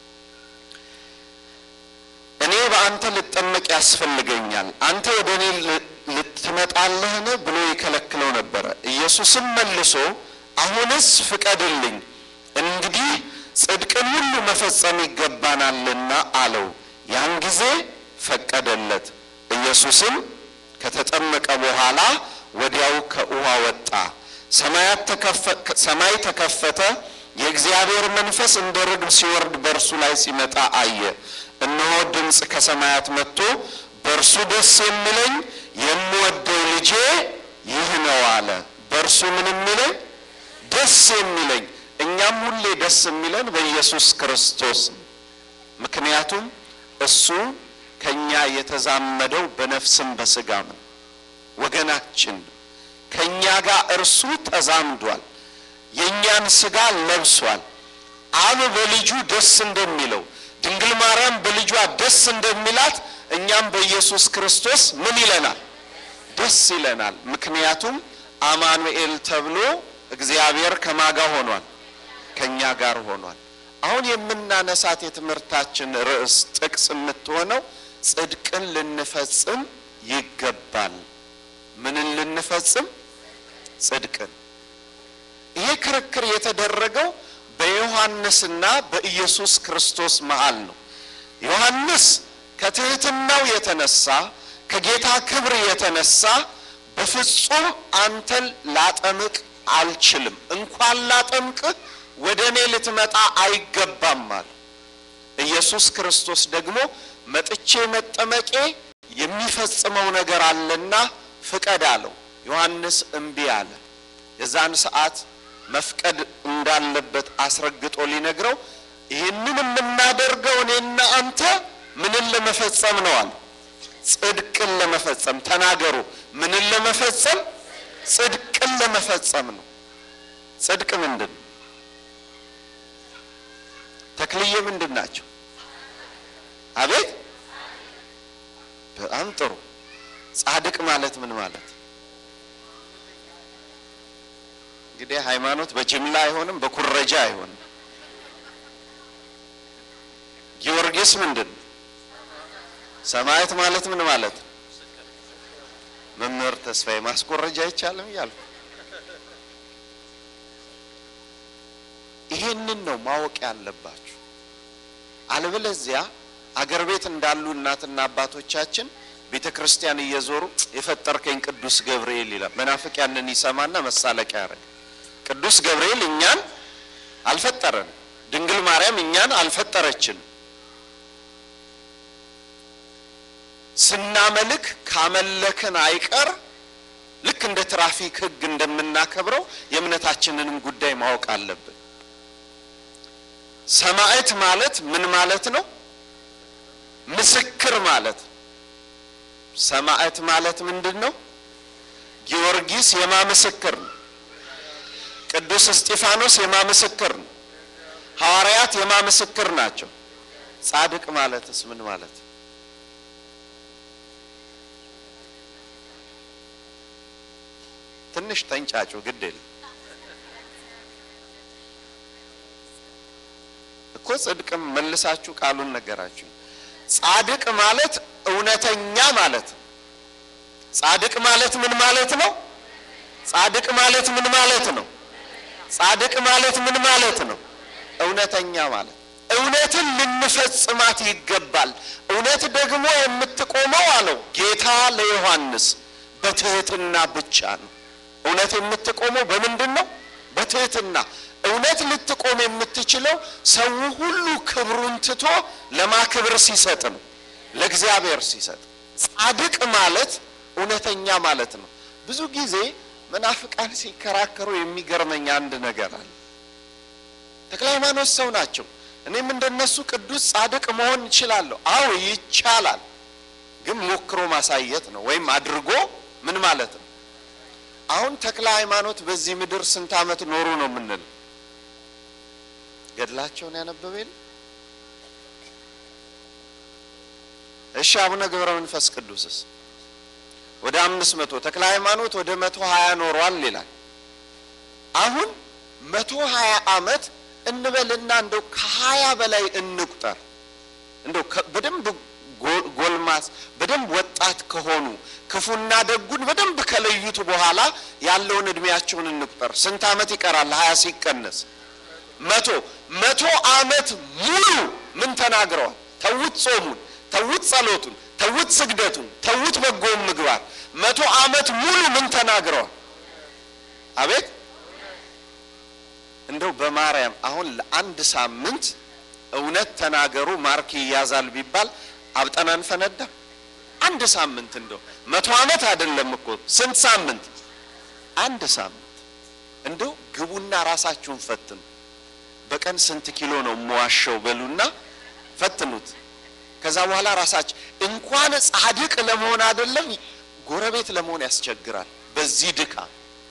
እኔ በአንተ ልጠመቅ ያስፈልገኛል፣ አንተ ወደ እኔ ልትመጣለህን ብሎ ይከለክለው ነበረ። ኢየሱስም መልሶ አሁንስ ፍቀድልኝ፣ እንግዲህ ጽድቅን ሁሉ መፈጸም ይገባናልና አለው። ያን ጊዜ ፈቀደለት። ኢየሱስም ከተጠመቀ በኋላ ወዲያው ከውሃ ወጣ። ሰማይ ተከፈተ፣ የእግዚአብሔር መንፈስ እንደ ርግብ ሲወርድ በእርሱ ላይ ሲመጣ አየ። እነሆ ድምፅ ከሰማያት መጥቶ በእርሱ ደስ የሚለኝ የምወደው ልጄ ይህ ነው አለ። በእርሱ ምን የሚለኝ ደስ የሚለኝ። እኛም ሁሌ ደስ የሚለን በኢየሱስ ክርስቶስ ነው። ምክንያቱም እሱ ከኛ የተዛመደው በነፍስም በስጋም ነው። ወገናችን ነው። ከኛ ጋር እርሱ ተዛምዷል። የእኛን ስጋ ለብሷል። አብ በልጁ ደስ እንደሚለው ድንግል ማርያም በልጇ ደስ እንደሚላት እኛም በኢየሱስ ክርስቶስ ምን ይለናል? ደስ ይለናል። ምክንያቱም አማኑኤል ተብሎ እግዚአብሔር ከማጋ ሆኗል፣ ከኛ ጋር ሆኗል። አሁን የምናነሳት የትምህርታችን ርዕስ ጥቅስ የምትሆነው ጽድቅን ልንፈጽም ይገባል። ምንን ልንፈጽም? ጽድቅን። ይሄ ክርክር የተደረገው በዮሐንስና በኢየሱስ ክርስቶስ መሃል ነው። ዮሐንስ ከትህትናው የተነሳ ከጌታ ክብር የተነሳ በፍጹም አንተን ላጠምቅ አልችልም፣ እንኳን ላጠምቅህ ወደ እኔ ልትመጣ አይገባም አለ። ኢየሱስ ክርስቶስ ደግሞ መጥቼ መጠመቄ የሚፈጽመው ነገር አለና ፍቀድ አለው። ዮሐንስ እምቢ አለ። የዛን ሰዓት መፍቀድ እንዳለበት አስረግጦ ሊነግረው ይህንን የምናደርገው እኔና አንተ ምንን ለመፈጸም ነው አለ። ጽድቅን ለመፈጸም ተናገሩ። ምንን ለመፈጸም? ጽድቅን ለመፈጸም ነው። ጽድቅ ምንድን ነው? ተክልዬ ምንድን ናቸው? አቤት በጣም ጥሩ። ጻድቅ ማለት ምን ማለት? እንግዲህ ሃይማኖት በጅምላ አይሆንም፣ በኩረጃ አይሆንም። ጊዮርጊስ ምንድን ነው? ሰማዕት ማለት ምን ማለት? መምህር ተስፋዬ ማስኮረጃ አይቻልም እያልኩ ይሄንን ነው ማወቅ ያለባችሁ። አለበለዚያ አገር ቤት እንዳሉ እናትና አባቶቻችን ቤተ ክርስቲያን እየዞሩ የፈጠርከኝ ቅዱስ ገብርኤል ይላል። መናፍቅ ያንን ይሰማና መሳለቂያ ያደርግ። ቅዱስ ገብርኤል እኛን አልፈጠረን፣ ድንግል ማርያም እኛን አልፈጠረችን። ስናመልክ ካመለክን አይቀር ልክ እንደ ትራፊክ ሕግ እንደምናከብረው የእምነታችንንም ጉዳይ ማወቅ አለብን። ሰማዕት ማለት ምን ማለት ነው? ምስክር ማለት ነው። ሰማዕት ማለት ምንድን ነው? ጊዮርጊስ የማ ምስክር ነው? ቅዱስ እስጢፋኖስ የማ ምስክር ነው? ሐዋርያት የማ ምስክር ናቸው? ጻድቅ ማለትስ ምን ማለት ነው? ትንሽ ተንጫጩ፣ ግድ የለም እኮ ጽድቅም መልሳችሁ ቃሉን ነገራችሁ። ጻድቅ ማለት እውነተኛ ማለት ነው። ጻድቅ ማለት ምን ማለት ነው? ጻድቅ ማለት ምን ማለት ነው? ጻድቅ ማለት ምን ማለት ነው? እውነተኛ ማለት እውነትን ልንፈጽማት ይገባል። እውነት ደግሞ የምትቆመው አለው ጌታ ለዮሐንስ በትህትና ብቻ ነው። እውነት የምትቆመው በምንድን ነው? በትህትና። እውነት ልትቆም የምትችለው ሰው ሁሉ ክብሩን ትቶ ለማክብር ሲሰጥ ነው፣ ለእግዚአብሔር ሲሰጥ። ጻድቅ ማለት እውነተኛ ማለት ነው። ብዙ ጊዜ መናፍቃን ሲከራከሩ የሚገርመኝ አንድ ነገር አለ። ተክለ ሃይማኖት ሰው ናቸው። እኔም እንደነሱ ቅዱስ ጻድቅ መሆን እችላለሁ። አዎ ይቻላል፣ ግን ሞክሮ ማሳየት ነው፣ ወይም አድርጎ ምን ማለት ነው። አሁን ተክለ ሃይማኖት በዚህ ምድር ስንት ዓመት ኖሩ ነው የምንለው? ገድላቸውን ያነበበ የለ? እሺ አቡነ ገብረ መንፈስ ቅዱስስ ወደ አምስት መቶ ተክለ ሃይማኖት ወደ መቶ ሀያ ኖሯል ይላል። አሁን መቶ ሀያ ዓመት እንበልና እንደው ከሀያ በላይ እንቁጠር እንደው በደንብ ጎልማስ በደንብ ወጣት ከሆኑ ክፉና ደጉን በደንብ ከለዩት በኋላ ያለውን እድሜያቸውን እንቁጠር። ስንት ዓመት ይቀራል? ሀያ ሲቀነስ መቶ መቶ ዓመት ሙሉ ምን ተናግረዋል? ተዉት ጾሙን፣ ተዉት ጸሎቱን፣ ተዉት ስግደቱን፣ ተዉት በጎውን ምግባር። መቶ ዓመት ሙሉ ምን ተናግረዋል? አቤት እንደው በማርያም አሁን ለአንድ ሳምንት እውነት ተናገሩ ማርክ ይያዛል ቢባል አብጠን አንፈነዳ። አንድ ሳምንት እንደው መቶ ዓመት አይደለም እኮ ስንት ሳምንት? አንድ ሳምንት እንደው ግቡና ራሳችሁን ፈትኑ። በቀን ስንት ኪሎ ነው የምዋሸው በሉና ፈትኑት። ከዛ በኋላ ራሳችሁ እንኳን ጻድቅ ለመሆን አይደለም ጎረቤት ለመሆን ያስቸግራል። በዚህ ድካም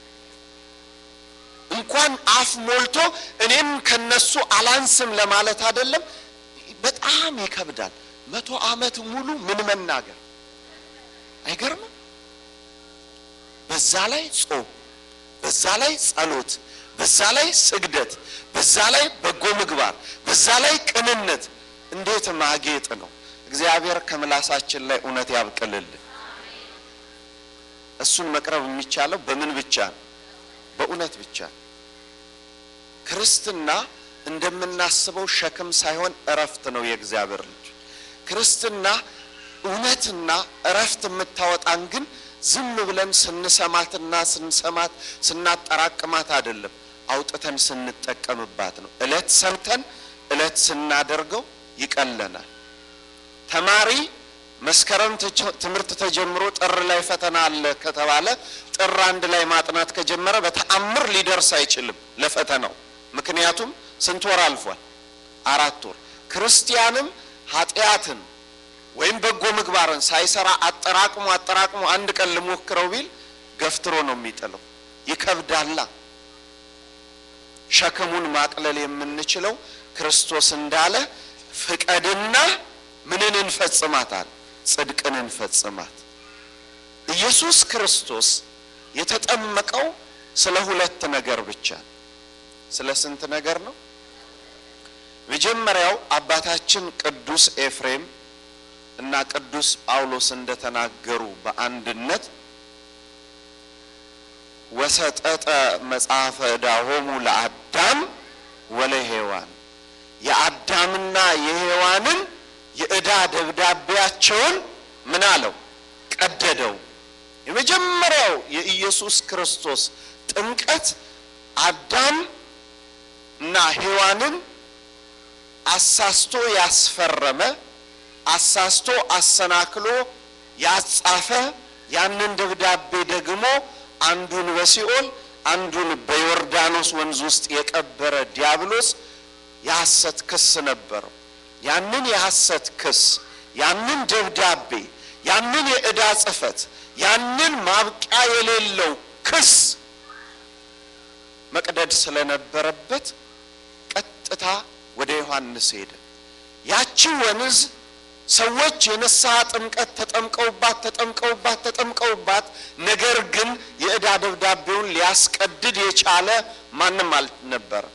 እንኳን አፍ ሞልቶ እኔም ከነሱ አላንስም ለማለት አይደለም፣ በጣም ይከብዳል። መቶ ዓመት ሙሉ ምን መናገር አይገርምም? በዛ ላይ ጾም፣ በዛ ላይ ጸሎት፣ በዛ ላይ ስግደት፣ በዛ ላይ በጎ ምግባር፣ በዛ ላይ ቅንነት፣ እንዴት ማጌጥ ነው! እግዚአብሔር ከምላሳችን ላይ እውነት ያብቅልልን። እሱን መቅረብ የሚቻለው በምን ብቻ ነው? በእውነት ብቻ ነው። ክርስትና እንደምናስበው ሸክም ሳይሆን እረፍት ነው። የእግዚአብሔር ልጅ ክርስትና እውነትና እረፍት የምታወጣን ግን ዝም ብለን ስንሰማትና ስንሰማት ስናጠራቅማት አይደለም። አውጥተን ስንጠቀምባት ነው። እለት ሰምተን እለት ስናደርገው ይቀለናል። ተማሪ መስከረም ተጀ- ትምህርት ተጀምሮ ጥር ላይ ፈተና አለ ከተባለ ጥር አንድ ላይ ማጥናት ከጀመረ በተአምር ሊደርስ አይችልም ለፈተናው። ምክንያቱም ስንት ወር አልፏል? አራት ወር። ክርስቲያንም ኃጢአትን ወይም በጎ ምግባርን ሳይሰራ አጠራቅሞ አጠራቅሞ አንድ ቀን ልሞክረው ቢል ገፍትሮ ነው የሚጥለው። ይከብዳላ። ሸክሙን ማቅለል የምንችለው ክርስቶስ እንዳለ ፍቀድና ምንን እንፈጽማታል? ጽድቅን እንፈጽማት። ኢየሱስ ክርስቶስ የተጠመቀው ስለ ሁለት ነገር ብቻ ነው። ስለ ስንት ነገር ነው? መጀመሪያው አባታችን ቅዱስ ኤፍሬም እና ቅዱስ ጳውሎስ እንደተናገሩ በአንድነት ወሰጠጠ መጽሐፈ ዕዳሆሙ ለአዳም ወለሔዋን የአዳምና የሔዋንን የዕዳ ደብዳቤያቸውን ምን አለው? ቀደደው። የመጀመሪያው የኢየሱስ ክርስቶስ ጥምቀት አዳም እና ሔዋንን አሳስቶ ያስፈረመ አሳስቶ አሰናክሎ ያጻፈ ያንን ደብዳቤ ደግሞ አንዱን በሲኦል አንዱን በዮርዳኖስ ወንዝ ውስጥ የቀበረ ዲያብሎስ የሐሰት ክስ ነበረው። ያንን የሐሰት ክስ ያንን ደብዳቤ ያንን የዕዳ ጽሕፈት ያንን ማብቂያ የሌለው ክስ መቅደድ ስለነበረበት ቀጥታ ወደ ዮሐንስ ሄደ። ያቺ ወንዝ ሰዎች የንስሐ ጥምቀት ተጠምቀውባት ተጠምቀውባት ተጠምቀውባት ነገር ግን የዕዳ ደብዳቤውን ሊያስቀድድ የቻለ ማንም አልነበረ።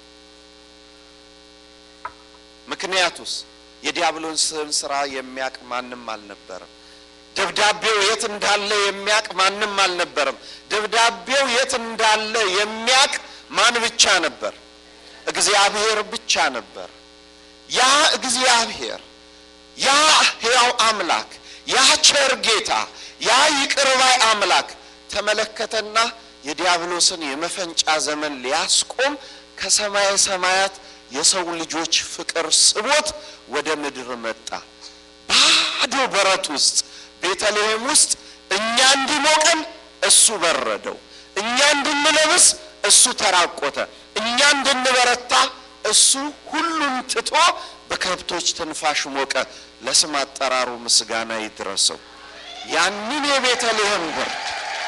ምክንያቱስ የዲያብሎስን ስራ የሚያቅ ማንም አልነበረም። ደብዳቤው የት እንዳለ የሚያቅ ማንም አልነበረም። ደብዳቤው የት እንዳለ የሚያቅ ማን ብቻ ነበር? እግዚአብሔር ብቻ ነበር። ያ እግዚአብሔር ያ ሕያው አምላክ ያ ቸር ጌታ ያ ይቅር ባይ አምላክ ተመለከተና የዲያብሎስን የመፈንጫ ዘመን ሊያስቆም ከሰማየ ሰማያት የሰው ልጆች ፍቅር ስቦት ወደ ምድር መጣ። ባዶ በረት ውስጥ ቤተልሔም ውስጥ እኛ እንዲሞቀን እሱ በረደው፣ እኛ እንድንለብስ እሱ ተራቆተ፣ እኛ እንድንበረታ እሱ ሁሉን ትቶ በከብቶች ትንፋሽ ሞቀ። ለስም አጠራሩ ምስጋና ይድረሰው። ያንን የቤተልሔም ብርድ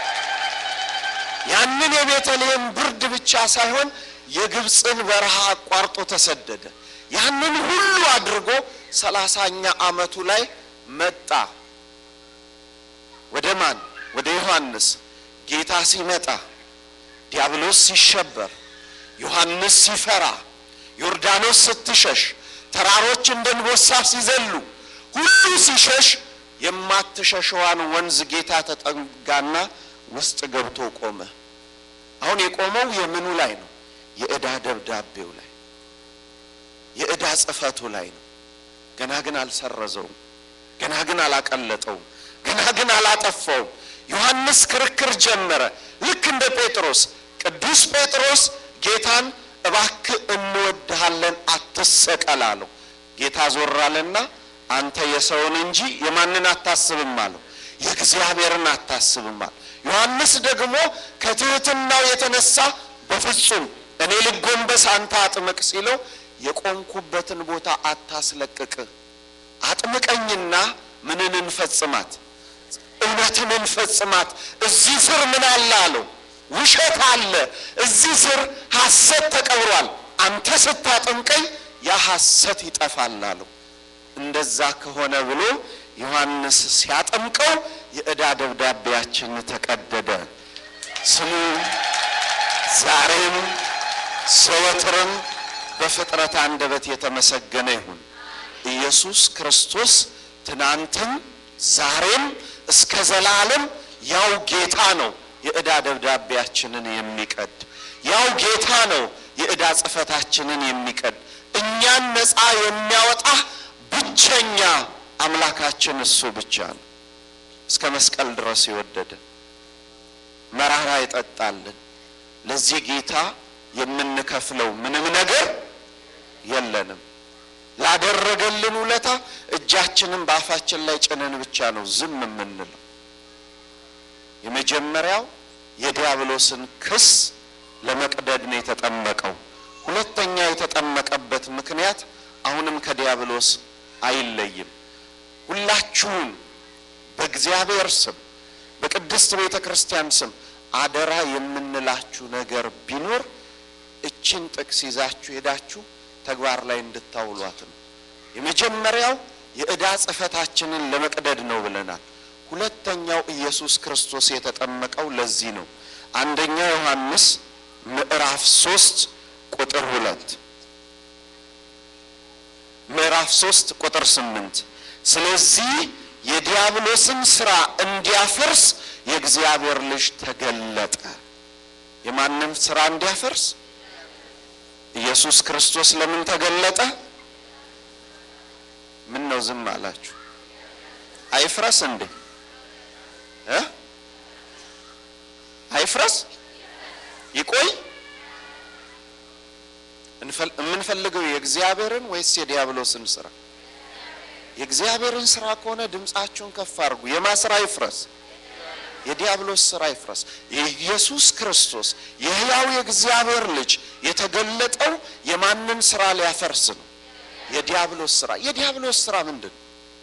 ያንን የቤተልሔም ብርድ ብቻ ሳይሆን የግብፅን በረሃ አቋርጦ ተሰደደ። ያንን ሁሉ አድርጎ ሰላሳኛ ዓመቱ ላይ መጣ። ወደ ማን? ወደ ዮሐንስ። ጌታ ሲመጣ ዲያብሎስ ሲሸበር፣ ዮሐንስ ሲፈራ፣ ዮርዳኖስ ስትሸሽ፣ ተራሮች እንደ እንቦሳ ሲዘሉ፣ ሁሉ ሲሸሽ የማትሸሸዋን ወንዝ ጌታ ተጠጋና ውስጥ ገብቶ ቆመ። አሁን የቆመው የምኑ ላይ ነው? የዕዳ ደብዳቤው ላይ የዕዳ ጽሕፈቱ ላይ ነው። ገና ግን አልሰረዘውም። ገና ግን አላቀለጠውም። ገና ግን አላጠፋውም። ዮሐንስ ክርክር ጀመረ። ልክ እንደ ጴጥሮስ ቅዱስ ጴጥሮስ ጌታን እባክህ እንወድሃለን አትሰቀል አለው። ጌታ ዞር አለና አንተ የሰውን እንጂ የማንን አታስብም አለው። የእግዚአብሔርን አታስብም አለው። ዮሐንስ ደግሞ ከትሕትናው የተነሳ በፍጹም እኔ ልጎንበስ አንተ አጥምቅ ሲለው የቆምኩበትን ቦታ አታስለቅቅ፣ አጥምቀኝና ምንን እንፈጽማት? እውነትን እንፈጽማት። እዚህ ስር ምን አለ አለው? ውሸት አለ። እዚህ ስር ሐሰት ተቀብሯል። አንተ ስታጠምቀኝ ያ ሐሰት ይጠፋል አለው። እንደዛ ከሆነ ብሎ ዮሐንስ ሲያጠምቀው የዕዳ ደብዳቤያችን ተቀደደ። ስሙ ዛሬም ዘወትርም በፍጥረት አንደበት የተመሰገነ ይሁን። ኢየሱስ ክርስቶስ ትናንትም ዛሬም እስከ ዘላለም ያው ጌታ ነው። የዕዳ ደብዳቤያችንን የሚቀድ ያው ጌታ ነው። የዕዳ ጽሕፈታችንን የሚቀድ እኛን ነፃ የሚያወጣ ብቸኛ አምላካችን እሱ ብቻ ነው። እስከ መስቀል ድረስ የወደደ መራራ ይጠጣልን። ለዚህ ጌታ የምንከፍለው ምንም ነገር የለንም። ላደረገልን ውለታ እጃችንን በአፋችን ላይ ጭነን ብቻ ነው ዝም የምንለው። የመጀመሪያው የዲያብሎስን ክስ ለመቅደድ ነው የተጠመቀው። ሁለተኛ የተጠመቀበት ምክንያት አሁንም ከዲያብሎስ አይለይም። ሁላችሁን በእግዚአብሔር ስም በቅድስት ቤተ ክርስቲያን ስም አደራ የምንላችሁ ነገር ቢኖር እችን ጥቅስ ይዛችሁ ሄዳችሁ ተግባር ላይ እንድታውሏት ነው። የመጀመሪያው የዕዳ ጽሕፈታችንን ለመቅደድ ነው ብለናል። ሁለተኛው ኢየሱስ ክርስቶስ የተጠመቀው ለዚህ ነው። አንደኛ ዮሐንስ ምዕራፍ ሶስት ቁጥር ሁለት ምዕራፍ ሶስት ቁጥር ስምንት ስለዚህ የዲያብሎስን ስራ እንዲያፈርስ የእግዚአብሔር ልጅ ተገለጠ። የማንም ስራ እንዲያፈርስ ኢየሱስ ክርስቶስ ለምን ተገለጠ? ምን ነው ዝም አላችሁ? አይፍረስ እንዴ እ አይፍረስ ይቆይ? የምንፈልገው የእግዚአብሔርን ወይስ የዲያብሎስን ስራ? የእግዚአብሔርን ስራ ከሆነ ድምፃችሁን ከፍ አድርጉ። የማ ስራ ይፍረስ? የዲያብሎስ ስራ ይፍረስ። የኢየሱስ ክርስቶስ የሕያው የእግዚአብሔር ልጅ የተገለጠው የማንን ስራ ሊያፈርስ ነው? የዲያብሎስ ስራ። የዲያብሎስ ስራ ምንድን ነው?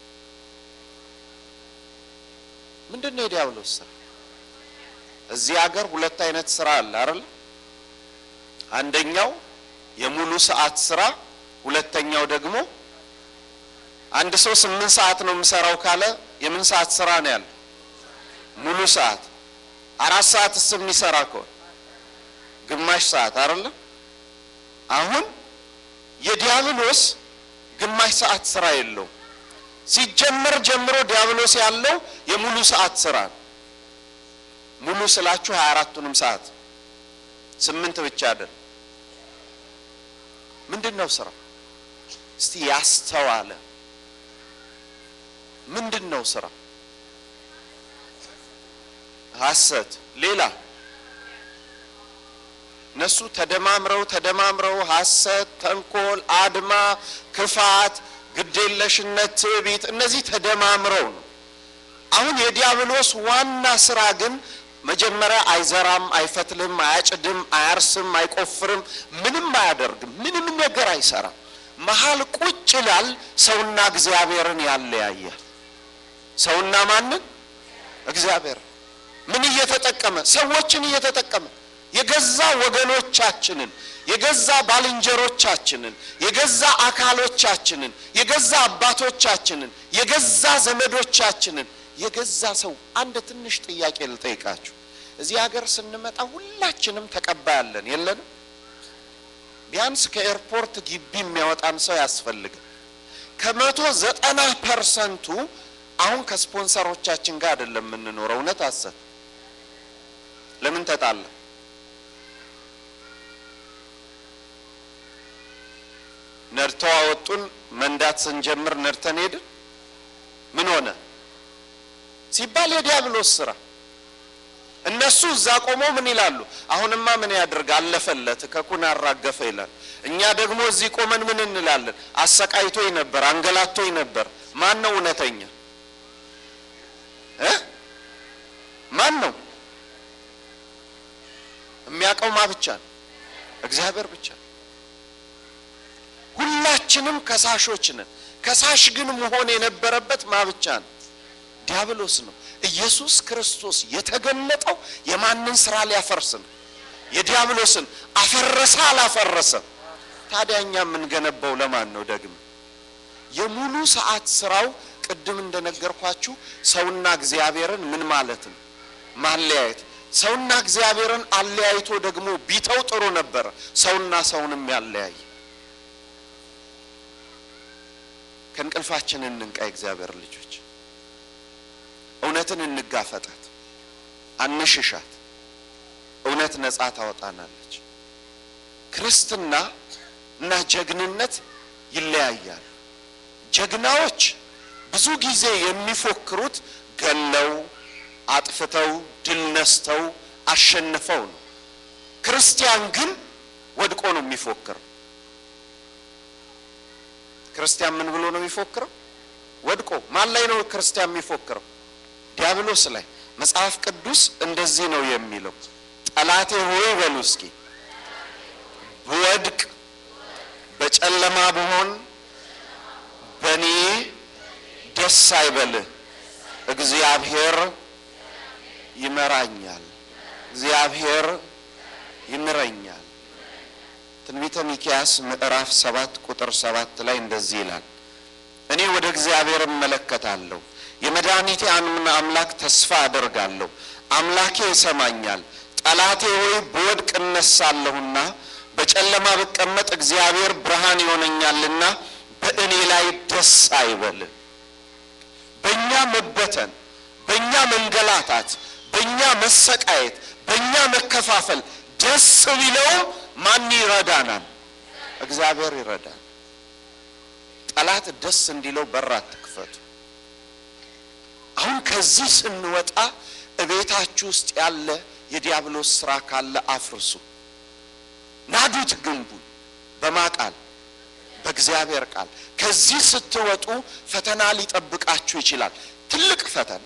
ምንድን ነው የዲያብሎስ ስራ? እዚህ ሀገር ሁለት አይነት ስራ አለ አይደል? አንደኛው የሙሉ ሰዓት ስራ፣ ሁለተኛው ደግሞ አንድ ሰው ስምንት ሰዓት ነው የምሰራው ካለ የምን ሰዓት ስራ ነው ያለው? ሙሉ ሰዓት። አራት ሰዓትስ የሚሰራ ከሆነ ግማሽ ሰዓት አይደለም? አሁን የዲያብሎስ ግማሽ ሰዓት ስራ የለውም። ሲጀመር ጀምሮ ዲያብሎስ ያለው የሙሉ ሰዓት ስራ ነው። ሙሉ ስላችሁ ሀያ አራቱንም ሰዓት ስምንት ብቻ አይደለም። ምንድን ነው ስራ? እስቲ ያስተዋለ ምንድን ነው ስራ? ሐሰት። ሌላ እነሱ ተደማምረው ተደማምረው ሐሰት፣ ተንኮል፣ አድማ፣ ክፋት፣ ግዴለሽነት፣ ትዕቢት እነዚህ ተደማምረው ነው። አሁን የዲያብሎስ ዋና ስራ ግን መጀመሪያ አይዘራም፣ አይፈትልም፣ አያጭድም፣ አያርስም፣ አይቆፍርም፣ ምንም አያደርግም፣ ምንም ነገር አይሰራም። መሀል ቁጭ ይላል። ሰውና እግዚአብሔርን ያለያያል። ሰውና ማንን? እግዚአብሔር። ምን እየተጠቀመ? ሰዎችን እየተጠቀመ የገዛ ወገኖቻችንን፣ የገዛ ባልንጀሮቻችንን፣ የገዛ አካሎቻችንን፣ የገዛ አባቶቻችንን፣ የገዛ ዘመዶቻችንን የገዛ ሰው አንድ ትንሽ ጥያቄ ልጠይቃችሁ። እዚህ ሀገር ስንመጣ ሁላችንም ተቀባይ አለን የለንም? ቢያንስ ከኤርፖርት ግቢ የሚያወጣን ሰው ያስፈልጋል። ከመቶ ዘጠና ፐርሰንቱ አሁን ከስፖንሰሮቻችን ጋር አይደለም የምንኖረው። እውነት አሰብ ለምን ተጣላ? ነድተው አወጡን። መንዳት ስንጀምር ነድተን ሄድን። ምን ሆነ ሲባል የዲያብሎስ ስራ። እነሱ እዛ ቆመው ምን ይላሉ? አሁንማ ምን ያድርግ አለፈለት፣ ከኩን አራገፈ ይላል። እኛ ደግሞ እዚህ ቆመን ምን እንላለን? አሰቃይቶኝ ነበር፣ አንገላቶኝ ነበር። ማን ነው እውነተኛ እ ማን ነው የሚያውቀው? ማ ብቻ ነው? እግዚአብሔር ብቻ ነው። ሁላችንም ከሳሾች ነን። ከሳሽ ግን መሆን የነበረበት ማ ብቻ ነው? ዲያብሎስ ነው። ኢየሱስ ክርስቶስ የተገለጠው የማንን ስራ ሊያፈርስ ነው? የዲያብሎስን። አፈረሰ አላፈረሰም? ታዲያ እኛ የምንገነባው ለማን ነው? ደግሞ የሙሉ ሰዓት ስራው ቅድም እንደነገርኳችሁ ሰውና እግዚአብሔርን ምን ማለት ነው? ማለያየት። ሰውና እግዚአብሔርን አለያይቶ ደግሞ ቢተው ጥሩ ነበረ። ሰውና ሰውንም ያለያይ ከእንቅልፋችን እንንቃ። እግዚአብሔር ልጆች እውነትን እንጋፈጣት፣ አንሽሻት። እውነት ነጻ ታወጣናለች። ክርስትና እና ጀግንነት ይለያያሉ። ጀግናዎች ብዙ ጊዜ የሚፎክሩት ገለው፣ አጥፍተው፣ ድል ነስተው፣ አሸንፈው ነው። ክርስቲያን ግን ወድቆ ነው የሚፎክረው። ክርስቲያን ምን ብሎ ነው የሚፎክረው? ወድቆ። ማን ላይ ነው ክርስቲያን የሚፎክረው? ዲያብሎስ ላይ። መጽሐፍ ቅዱስ እንደዚህ ነው የሚለው፣ ጠላቴ ሆይ በሉ እስኪ ብወድቅ በጨለማ ብሆን በእኔ ደስ አይበልህ፣ እግዚአብሔር ይመራኛል፣ እግዚአብሔር ይምረኛል። ትንቢተ ሚክያስ ምዕራፍ ሰባት ቁጥር ሰባት ላይ እንደዚህ ይላል፣ እኔ ወደ እግዚአብሔር እመለከታለሁ፣ የመድኃኒቴ አምላክ ተስፋ አደርጋለሁ፣ አምላኬ ይሰማኛል። ጠላቴ ሆይ ብወድቅ እነሳለሁና በጨለማ ብቀመጥ እግዚአብሔር ብርሃን ይሆነኛልና በእኔ ላይ ደስ አይበል። በእኛ መበተን፣ በእኛ መንገላታት፣ በእኛ መሰቃየት፣ በእኛ መከፋፈል ደስ ቢለውም ማን ይረዳናል? እግዚአብሔር ይረዳል። ጠላት ደስ እንዲለው በር አትክፈቱ። አሁን ከዚህ ስንወጣ እቤታችሁ ውስጥ ያለ የዲያብሎስ ስራ ካለ አፍርሱ። ናዱት ግንቡን በማ ቃል በእግዚአብሔር ቃል። ከዚህ ስትወጡ ፈተና ሊጠብቃችሁ ይችላል። ትልቅ ፈተና።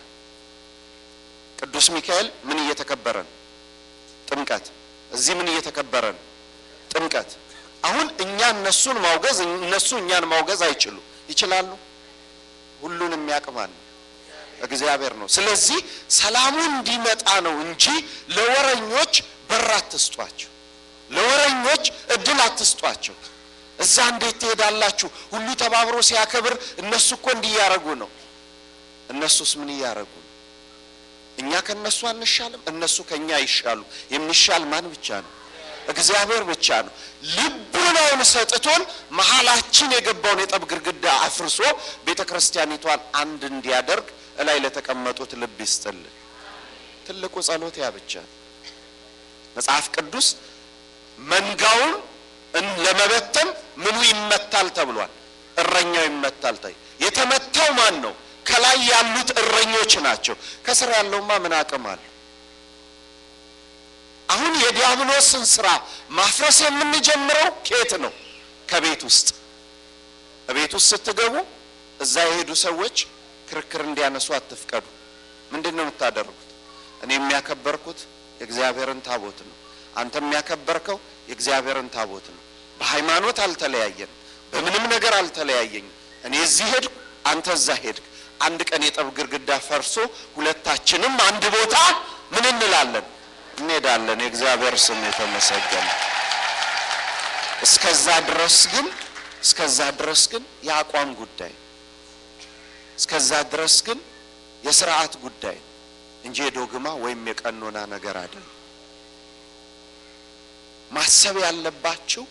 ቅዱስ ሚካኤል ምን እየተከበረ ነው? ጥምቀት። እዚህ ምን እየተከበረ ነው? ጥምቀት። አሁን እኛ እነሱን ማውገዝ እነሱ እኛን ማውገዝ አይችሉ ይችላሉ? ሁሉን የሚያቅማል እግዚአብሔር ነው። ስለዚህ ሰላሙ እንዲመጣ ነው እንጂ ለወረኞች በር አትስጧቸው። ለወረኞች እድል አትስጧቸው። እዛ እንዴት ትሄዳላችሁ? ሁሉ ተባብሮ ሲያከብር እነሱ እኮ እንዲህ እያረጉ ነው። እነሱስ ምን እያረጉ ነው? እኛ ከእነሱ አንሻልም፣ እነሱ ከእኛ ይሻሉ። የሚሻል ማን ብቻ ነው? እግዚአብሔር ብቻ ነው። ልቡናውን ሰጥቶን መሀላችን የገባውን የጠብ ግድግዳ አፍርሶ ቤተ ክርስቲያኒቷን አንድ እንዲያደርግ እላይ ለተቀመጡት ልብ ይስጥልን። ትልቁ ጸሎት ያ ብቻ ነው። መጽሐፍ ቅዱስ መንጋውን ለመበተን ምኑ ይመታል ተብሏል። እረኛው ይመታል። ታይ የተመታው ማን ነው? ከላይ ያሉት እረኞች ናቸው። ከስር ያለውማ ምን አቅም አለው? አሁን የዲያብሎስን ስራ ማፍረስ የምንጀምረው ኬት ነው? ከቤት ውስጥ። ቤት ውስጥ ስትገቡ እዛ የሄዱ ሰዎች ክርክር እንዲያነሱ አትፍቀዱ። ምንድን ነው የምታደርጉት? እኔ የሚያከበርኩት የእግዚአብሔርን ታቦት ነው። አንተ የሚያከበርከው የእግዚአብሔርን ታቦት ነው። በሃይማኖት አልተለያየንም፣ በምንም ነገር አልተለያየኝም። እኔ እዚህ ሄድኩ፣ አንተ እዛ ሄድክ። አንድ ቀን የጠብ ግድግዳ ፈርሶ ሁለታችንም አንድ ቦታ ምን እንላለን? እንሄዳለን። የእግዚአብሔር ስም የተመሰገነ። እስከዛ ድረስ ግን እስከዛ ድረስ ግን የአቋም ጉዳይ እስከዛ ድረስ ግን የስርዓት ጉዳይ እንጂ የዶግማ ወይም የቀኖና ነገር አይደለም። ማሰብ ያለባችሁ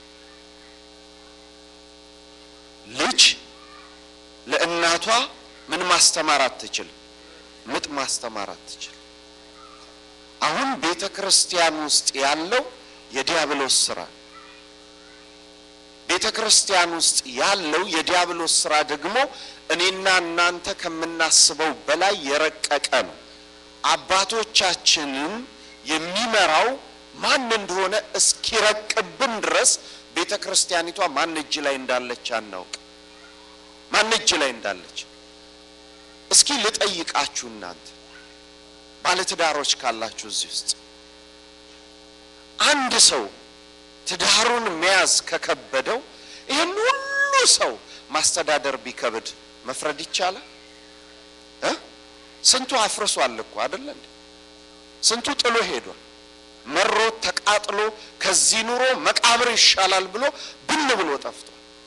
ልጅ ለእናቷ ምን ማስተማር አትችልም፣ ምጥ ማስተማር አትችልም። አሁን ቤተ ክርስቲያን ውስጥ ያለው የዲያብሎስ ስራ ቤተ ክርስቲያን ውስጥ ያለው የዲያብሎስ ስራ ደግሞ እኔና እናንተ ከምናስበው በላይ የረቀቀ ነው። አባቶቻችንን የሚመራው ማን እንደሆነ እስኪረቅብን ድረስ ቤተ ክርስቲያኒቷ ማን እጅ ላይ እንዳለች አናውቅ። ማን እጅ ላይ እንዳለች እስኪ ልጠይቃችሁ እናንተ ባለትዳሮች ካላችሁ እዚህ ውስጥ አንድ ሰው ትዳሩን መያዝ ከከበደው ይህን ሁሉ ሰው ማስተዳደር ቢከብድ መፍረድ ይቻላል እ ስንቱ አፍርሷል እኮ አይደለ እንዴ? ስንቱ ጥሎ ሄዷል። መሮት ተቃጥሎ ከዚህ ኑሮ መቃብር ይሻላል ብሎ ብን ብሎ ጠፍቷል።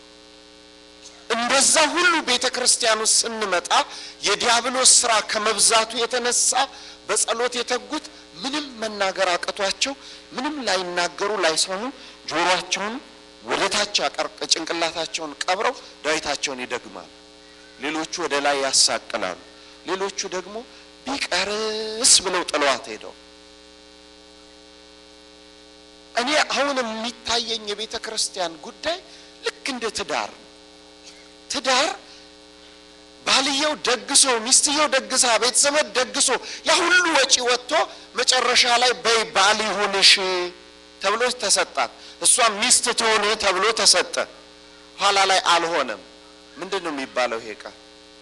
እንደዛ ሁሉ ቤተ ክርስቲያን ውስጥ ስንመጣ የዲያብሎስ ስራ ከመብዛቱ የተነሳ በጸሎት የተጉት ምንም መናገር አቅቷቸው ምንም ላይናገሩ ላይሰሙ ጆሮአቸውን ወደ ታች አቀርቅ ጭንቅላታቸውን ቀብረው ዳዊታቸውን ይደግማሉ። ሌሎቹ ወደ ላይ ያሳቅላሉ። ሌሎቹ ደግሞ ቢቀርስ ብለው ጥለዋት ሄደው እኔ አሁን የሚታየኝ የቤተ ክርስቲያን ጉዳይ ልክ እንደ ትዳር ነው። ትዳር ባልየው ደግሶ ሚስትየው ደግሳ ቤተሰቦች ደግሶ ያ ሁሉ ወጪ ወጥቶ መጨረሻ ላይ በይ ባል ይሁንሽ ተብሎ ተሰጣት። እሷም ሚስት ትሆን ተብሎ ተሰጠ። ኋላ ላይ አልሆነም። ምንድን ነው የሚባለው ይሄ ቃል?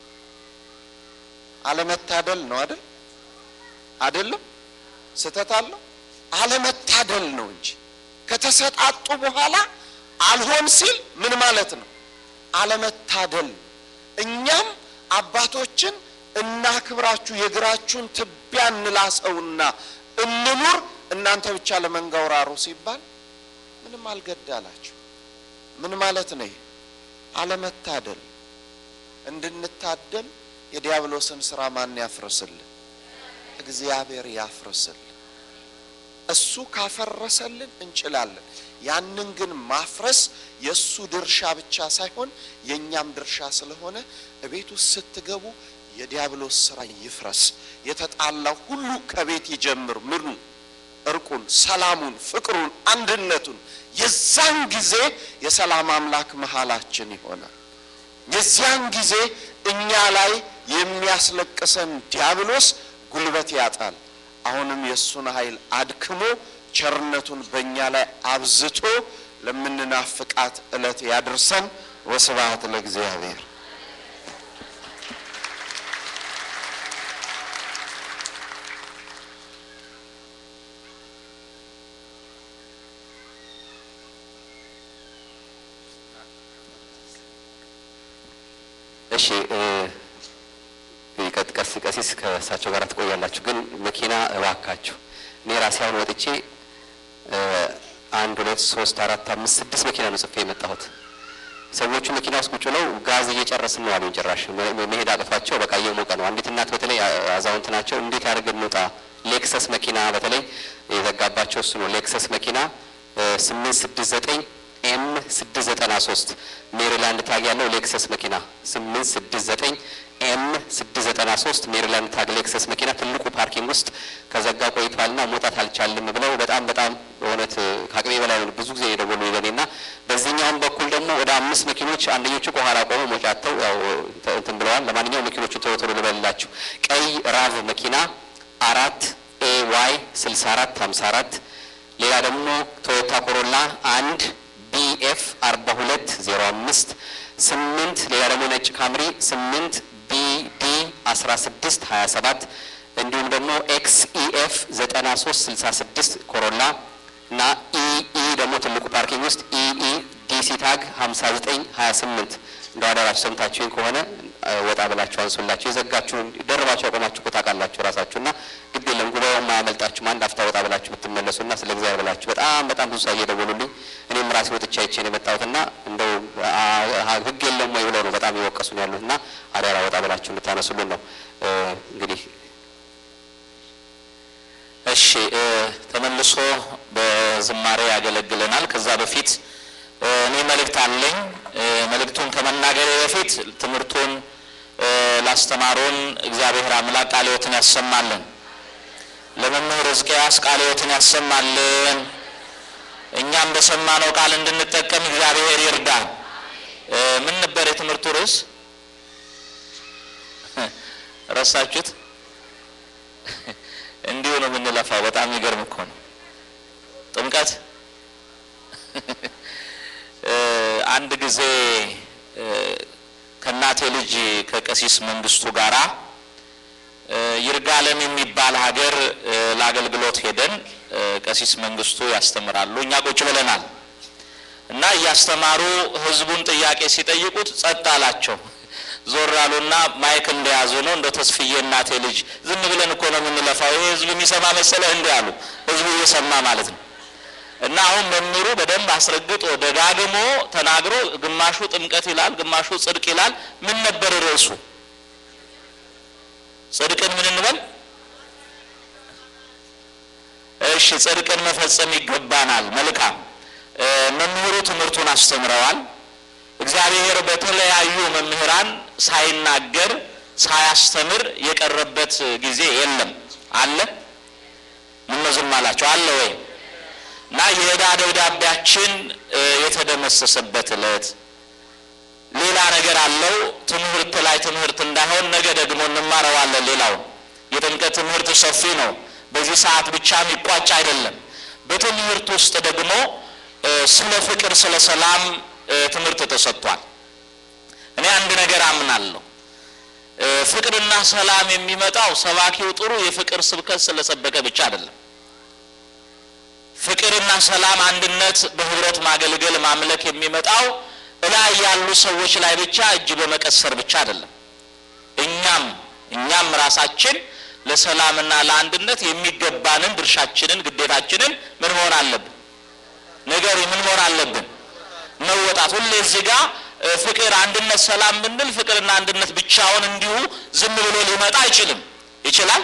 አለመታደል ነው አይደል? አይደለም? ስህተት አለው? አለመታደል ነው እንጂ ከተሰጣጡ በኋላ አልሆን ሲል ምን ማለት ነው? አለመታደል ነው። እኛም አባቶችን እናክብራችሁ፣ የእግራችሁን ትቢያ እንላሰውና እንኑር፣ እናንተ ብቻ ለመንጋው ራሩ ሲባል ምንም አልገዳላችሁ። ምን ማለት ነው ይሄ? አለመታደል። እንድንታደል የዲያብሎስን ስራ ማን ያፍርስልን? እግዚአብሔር ያፍርስልን። እሱ ካፈረሰልን እንችላለን። ያንን ግን ማፍረስ የእሱ ድርሻ ብቻ ሳይሆን የእኛም ድርሻ ስለሆነ እቤት ውስጥ ስትገቡ የዲያብሎስ ስራ ይፍረስ። የተጣላው ሁሉ ከቤት ይጀምር። ምኑ እርቁን፣ ሰላሙን፣ ፍቅሩን፣ አንድነቱን የዛን ጊዜ የሰላም አምላክ መሀላችን ይሆናል። የዚያን ጊዜ እኛ ላይ የሚያስለቅሰን ዲያብሎስ ጉልበት ያጣል። አሁንም የእሱን ኃይል አድክሞ ቸርነቱን በእኛ ላይ አብዝቶ ለምንናፍቃት ዕለት ያድርሰን። ወስብሐት ለእግዚአብሔር። እሺ ቀጥ ቀስ ቀሲስ ከእሳቸው ጋር ትቆያላችሁ። ግን መኪና እባካችሁ እኔ ራሴ አሁን ወጥቼ አንድ ሁለት ሶስት አራት አምስት ስድስት መኪና ነው ጽፌ የመጣሁት። ሰዎቹ መኪና ውስጥ ቁጭ ብለው ጋዝ እየጨረስን ነው አሉኝ። ጭራሽ መሄድ አቅቷቸው በቃ እየሞቀ ነው። አንዲት እናት በተለይ አዛውንት ናቸው። እንዴት ያደርገን እንውጣ? ሌክሰስ መኪና በተለይ የዘጋባቸው እሱ ነው። ሌክሰስ መኪና ስምንት ስድስት ዘጠኝ ኤም ስድስት ዘጠና ሶስት ሜሪላንድ ታግ ያለው ሌክሰስ መኪና ስምንት ስድስት ዘጠኝ ኤም ስድስት ዘጠና ሶስት ሜሪላንድ ታግ ሌክሰስ መኪና ትልቁ ፓርኪንግ ውስጥ ከዘጋ ቆይቷልና መውጣት አልቻልም ብለው በጣም በጣም በእውነት ከአቅሜ በላይ ነው ብዙ ጊዜ የደወሉ ይለኔና በዚህኛውም በኩል ደግሞ ወደ አምስት መኪኖች አንደኞቹ ከኋላ ቆመው ሞጫተው ያው እንትን ብለዋል። ለማንኛውም መኪኖቹ ቶሎ ቶሎ ልበልላችሁ። ቀይ ራቭ መኪና አራት ኤ ዋይ ስልሳ አራት ሀምሳ አራት ሌላ ደግሞ ቶዮታ ኮሮላ አንድ ቢኤፍ አርባ ሁለት ዜሮ አምስት ስምንት ሌላ ደግሞ ነጭ ካምሪ ስምንት ቢዲ አስራ ስድስት ሀያ ሰባት እንዲሁም ደግሞ ኤክስ ኢኤፍ ዘጠና ሶስት ስልሳ ስድስት ኮሮላ እና ኢኢ ደግሞ ትልቁ ፓርኪንግ ውስጥ ኢኢ ዲሲ ታግ ሀምሳ ዘጠኝ ሀያ ስምንት እንደ አደራችሁ ሰምታችሁኝ ከሆነ ወጣ ብላችሁ አንሱላችሁ። የዘጋችሁ ደርባችሁ ያቆማችሁ እኮ ታውቃላችሁ ራሳችሁ እና ግድ የለም ጉባኤው ማያመልጣችሁም። አንድ አፍታ ወጣ ብላችሁ ብትመለሱና ስለ እግዚአብሔር ብላችሁ በጣም በጣም ብዙ ሰው እየደወሉልኝ እኔም ራሴ ወጥቼ አይቼ ነው የመጣሁትና እንደው ሕግ የለም ወይ ብለው ነው በጣም የወቀሱን ያሉት እና አደራ ወጣ ብላችሁ እንድታነሱልን ነው እንግዲህ እሺ ተመልሶ በዝማሬ ያገለግለናል። ከዛ በፊት እኔ መልእክት አለኝ። መልእክቱን ከመናገሬ በፊት ትምህርቱን ላስተማሩን እግዚአብሔር አምላክ ቃለ ሕይወትን ያሰማልን። ለመምህር ሕዝቅያስ ቃለ ሕይወትን ያሰማልን። እኛም በሰማነው ቃል እንድንጠቀም እግዚአብሔር ይርዳን። ምን ነበር የትምህርቱ ርዕስ? ረሳችሁት? እንዲሁ ነው የምንለፋው። በጣም የሚገርም እኮ ነው። ጥምቀት አንድ ጊዜ ከእናቴ ልጅ ከቀሲስ መንግስቱ ጋራ ይርጋለም የሚባል ሀገር ለአገልግሎት ሄደን ቀሲስ መንግስቱ ያስተምራሉ፣ እኛ ቁጭ ብለናል እና እያስተማሩ ህዝቡን ጥያቄ ሲጠይቁት ጸጥ አላቸው። ዞር አሉና ማይክ እንደያዙ ነው። እንደ ተስፍዬ እናቴ ልጅ ዝም ብለን እኮ ነው የምንለፋው፣ ይሄ ህዝብ የሚሰማ መሰለህ እንዲህ አሉ። ህዝቡ እየሰማ ማለት ነው። እና አሁን መምህሩ በደንብ አስረግጦ ደጋግሞ ተናግሮ ግማሹ ጥምቀት ይላል፣ ግማሹ ጽድቅ ይላል። ምን ነበር ርዕሱ? ጽድቅን ምን እንበል? እሺ ጽድቅን መፈጸም ይገባናል። መልካም መምህሩ ትምህርቱን አስተምረዋል። እግዚአብሔር በተለያዩ መምህራን ሳይናገር ሳያስተምር የቀረበት ጊዜ የለም። አለ? ምን ዝም አላቸው? አለ ወይ? እና የዕዳ ደብዳቤያችን የተደመሰሰበት ዕለት ሌላ ነገር አለው። ትምህርት ላይ ትምህርት እንዳይሆን ነገ ደግሞ እንማረዋለን። ሌላው የጥምቀት ትምህርት ሰፊ ነው። በዚህ ሰዓት ብቻ የሚቋጭ አይደለም። በትምህርት ውስጥ ደግሞ እ፣ ስለ ፍቅር፣ ስለ ሰላም እ፣ ትምህርት ተሰጥቷል። እኔ አንድ ነገር አምናለሁ። እ፣ ፍቅርና ሰላም የሚመጣው ሰባኪው ጥሩ የፍቅር ስብከት ስለሰበከ ብቻ አይደለም። ፍቅርና ሰላም፣ አንድነት፣ በህብረት ማገልገል፣ ማምለክ የሚመጣው እላይ ያሉ ሰዎች ላይ ብቻ እጅ በመቀሰር ብቻ አይደለም። እኛም እኛም ራሳችን ለሰላምና ለአንድነት የሚገባንን ድርሻችንን ግዴታችንን ምን መሆን አለብን? ነገር ምን መሆን አለብን? መወጣት። ሁሌ እዚህ ጋር እ፣ ፍቅር፣ አንድነት፣ ሰላም ብንል ፍቅርና አንድነት ብቻውን እንዲሁ ዝም ብሎ ሊመጣ አይችልም። ይችላል?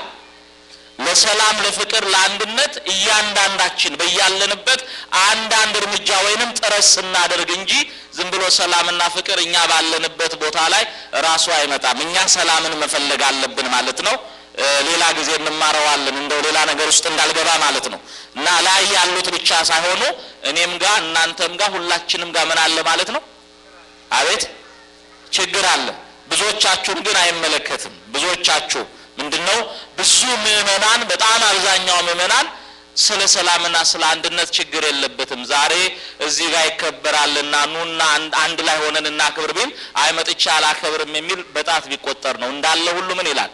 ለሰላም፣ ለፍቅር፣ ለአንድነት እያንዳንዳችን በያለንበት አንዳንድ እርምጃ ወይንም ጥረት ስናደርግ እንጂ ዝም ብሎ ሰላምና ፍቅር እኛ ባለንበት ቦታ ላይ ራሱ አይመጣም። እኛ ሰላምን መፈለግ አለብን ማለት ነው። እ፣ ሌላ ጊዜ እንማረዋለን እንደው ሌላ ነገር ውስጥ እንዳልገባ ማለት ነው። እና ላይ ያሉት ብቻ ሳይሆኑ እኔም ጋር እናንተም ጋር ሁላችንም ጋር ምን አለ ማለት ነው። አቤት ችግር አለ። ብዙዎቻችሁን ግን አይመለከትም። ብዙዎቻችሁ ምንድን ነው ብዙ ምዕመናን፣ በጣም አብዛኛው ምዕመናን ስለ ሰላምና ስለ አንድነት ችግር የለበትም። ዛሬ እዚህ ጋር ይከበራልና ኑና አንድ- አንድ ላይ ሆነን እናክብር ቢል አይ መጥቻ አላከብርም የሚል በጣት ቢቆጠር ነው። እንዳለ ሁሉ ምን ይላል?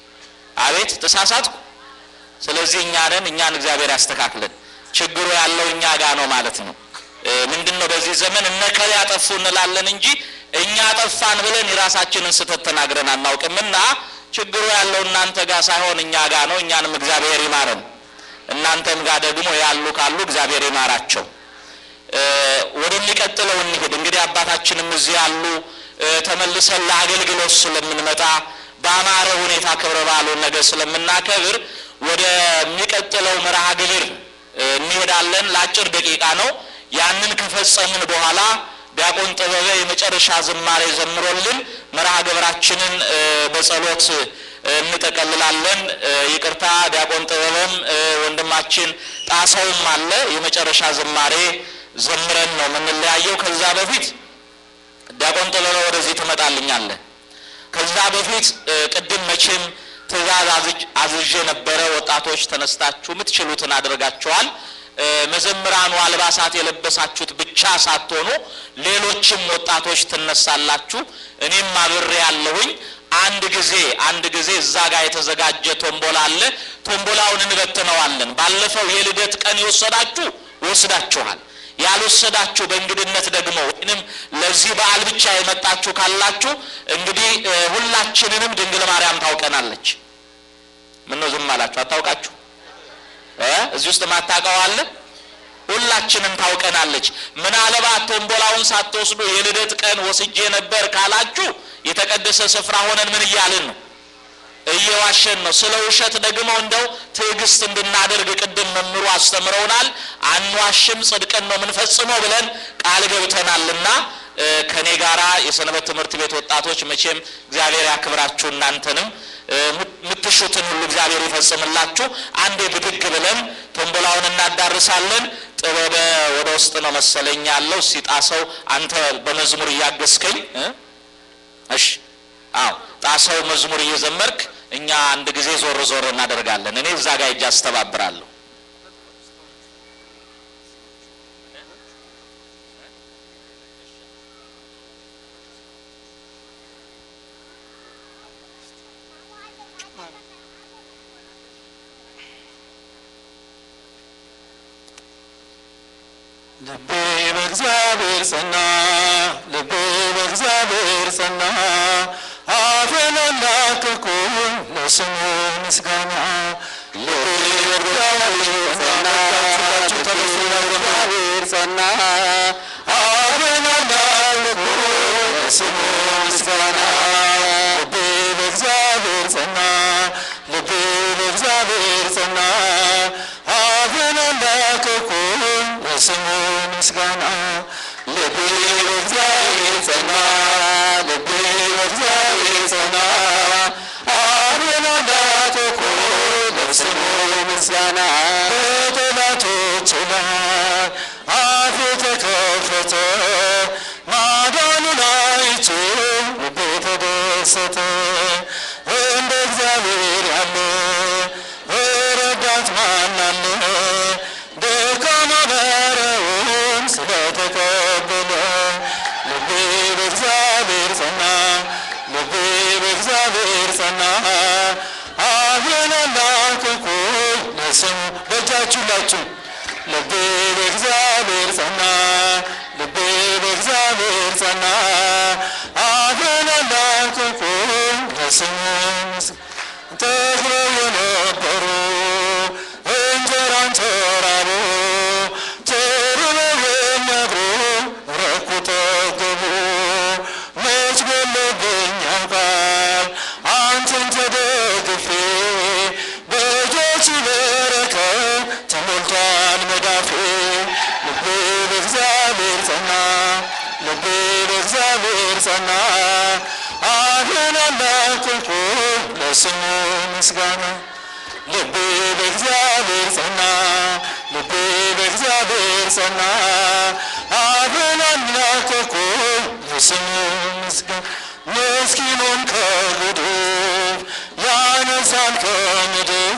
አቤት ተሳሳትኩ። ስለዚህ እኛ ነን፣ እኛን እግዚአብሔር ያስተካክለን። ችግሩ ያለው እኛ ጋር ነው ማለት ነው። እ፣ ምንድን ነው በዚህ ዘመን እነከሌ ያጠፉ እንላለን እንጂ እኛ ጠፋን ብለን የራሳችንን ስህተት ተናግረን አናውቅምና ችግሩ ያለው እናንተ ጋር ሳይሆን እኛ ጋር ነው። እኛንም እግዚአብሔር ይማረን፣ እናንተም ጋር ደግሞ ያሉ ካሉ እግዚአብሔር ይማራቸው። እ፣ ወደሚቀጥለው እንሂድ። እንግዲህ አባታችንም እዚህ ያሉ እ፣ ተመልሰን ለአገልግሎት ስለምንመጣ በአማረ ሁኔታ ክብረ በዓሉን ነገር ስለምናከብር ወደሚቀጥለው መርሃ ግብር እ፣ እንሄዳለን። ለአጭር ደቂቃ ነው። ያንን ከፈጸምን በኋላ ዲያቆን ጥበበ የመጨረሻ ዝማሬ ዘምሮልን መርሃ ግብራችንን እ፣ በጸሎት እ፣ እንጠቀልላለን። እ፣ ይቅርታ ዲያቆን ጥበበም እ፣ ወንድማችን ጣሰውም አለ። የመጨረሻ ዝማሬ ዘምረን ነው የምንለያየው። ከዛ በፊት ዲያቆን ጥበበ ወደዚህ ትመጣልኛለህ። ከዛ በፊት እ፣ ቅድም መቼም ትእዛዝ አዝጅ- አዝዤ ነበረ። ወጣቶች ተነስታችሁ የምትችሉትን አድርጋችኋል። እ፣ መዘምራኑ አልባሳት የለበሳችሁት ብቻ ሳትሆኑ ሌሎችም ወጣቶች ትነሳላችሁ። እኔም አብሬ ያለሁኝ አንድ ጊዜ አንድ ጊዜ እዛ ጋር የተዘጋጀ ቶምቦላ አለ። ቶምቦላውን እንበትነዋለን። ባለፈው የልደት ቀን የወሰዳችሁ ወስዳችኋል። ያልወሰዳችሁ በእንግድነት ደግሞ ወይንም ለዚህ በዓል ብቻ የመጣችሁ ካላችሁ እንግዲህ እ፣ ሁላችንንም ድንግል ማርያም ታውቀናለች። ምነው ዝም አላችሁ? አታውቃችሁ? እ? እዚህ ውስጥ ማታውቀው አለ? ሁላችንም ታውቀናለች። ምናልባት ቶምቦላውን ሳትወስዱ የልደት ቀን ወስጄ ነበር ካላችሁ የተቀደሰ ስፍራ ሆነን ምን እያልን ነው? እየዋሸን ነው። ስለ ውሸት ደግሞ እንደው ትዕግስት እንድናደርግ ቅድም መምህሩ አስተምረውናል። አንዋሽም፣ ጽድቅን ነው የምንፈጽመው ብለን ቃል ገብተናልና እ፣ ከኔ ጋራ የሰንበት ትምህርት ቤት ወጣቶች መቼም እግዚአብሔር ያክብራችሁ እናንተንም እ፣ የምትሹትን ሁሉ እግዚአብሔር ይፈጽምላችሁ። አንዴ ብድግ ብለን ቶምቦላውን እናዳርሳለን። ጥበበ ወደ ውስጥ ነው መሰለኝ ያለው ሲጣሰው አንተ በመዝሙር እያገዝከኝ እ? እሺ አዎ ጣሰው መዝሙር እየዘመርክ እኛ አንድ ጊዜ ዞር ዞር እናደርጋለን። እኔ እዛ ጋር እጅ አስተባብራለሁ። ልቤ በእግዚአብሔር ጸና፣ ልቤ በእግዚአብሔር ጸና፣ አፌን አላቀቅኩም ለስሙ ምስጋና። ልቤ በእግዚአብሔር ጸና፣ በእግዚአብሔር ጸና፣ አፌን አላቀቅኩም ለስሙ ምስጋና። ልቤ በእግዚአብሔር ጸና፣ ልቤ በእግዚአብሔር ጸና፣ አፌን አላቀቅኩም ለስሙ ምስጋና። ልቤ በእግዚአብሔር ጸና፣ ልቤ በእግዚአብሔር ጸና፣ አፌን አላቀቅኩም ለስሙ ምስጋና። በጠላቶቼ ላይ አፌ ተከፈተ፣ ማዳኑን አይቼ ልቤ ተደሰተ። እንደ እግዚአብሔር ያለ ረዳት ማን አለ? ስሙ በእጃችሁ ላችሁ ልቤ በእግዚአብሔር ጸና ልቤ በእግዚአብሔር ጸና አፌን አላቀቁም ለስሙ ምስጋና ተክለው የነበሩ እንጀራን ተራቡ ተርበው የሚያድሩ ረኩ ጠገቡ መች ጎሎብኝ ያውቃል አንተን ተደግፌ በእጆች በረከት ተሞልቷል መዳፌ ልቤ በእግዚአብሔር ጸና ልቤ በእግዚአብሔር ጸና አፌን አላቀቁም ለስሙ ምስጋና ልቤ በእግዚአብሔር ጸና ልቤ በእግዚአብሔር ጸና አፌን አላቀቁም ለስሙ ምስጋና ምስኪኑን ከጉድፍ ያነሳል ከምድር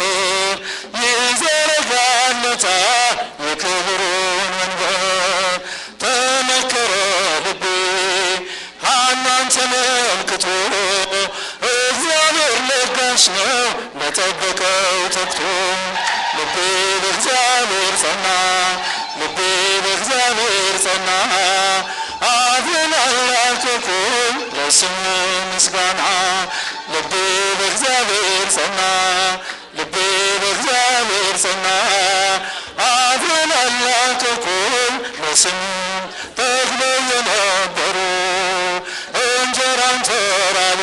ይዘረጋለታል የክብሩን መንበር ተመከረ ልቤ ሐናን ተመልክቶ እግዚአብሔር ለጋሽ ነው ለጠበቀው ተግቶ ልቤ በእግዚአብሔር ጸና ልቤ በእግዚአብሔር ጸና አፌን አላቀቁም ለስሙ ምስጋና ልቤ በእግዚአብሔር ጸና ልቤ በእግዚአብሔር ጸና አፌን አላቀቁም ለስሙ ተክለው የነበሩ እንጀራን ተራቡ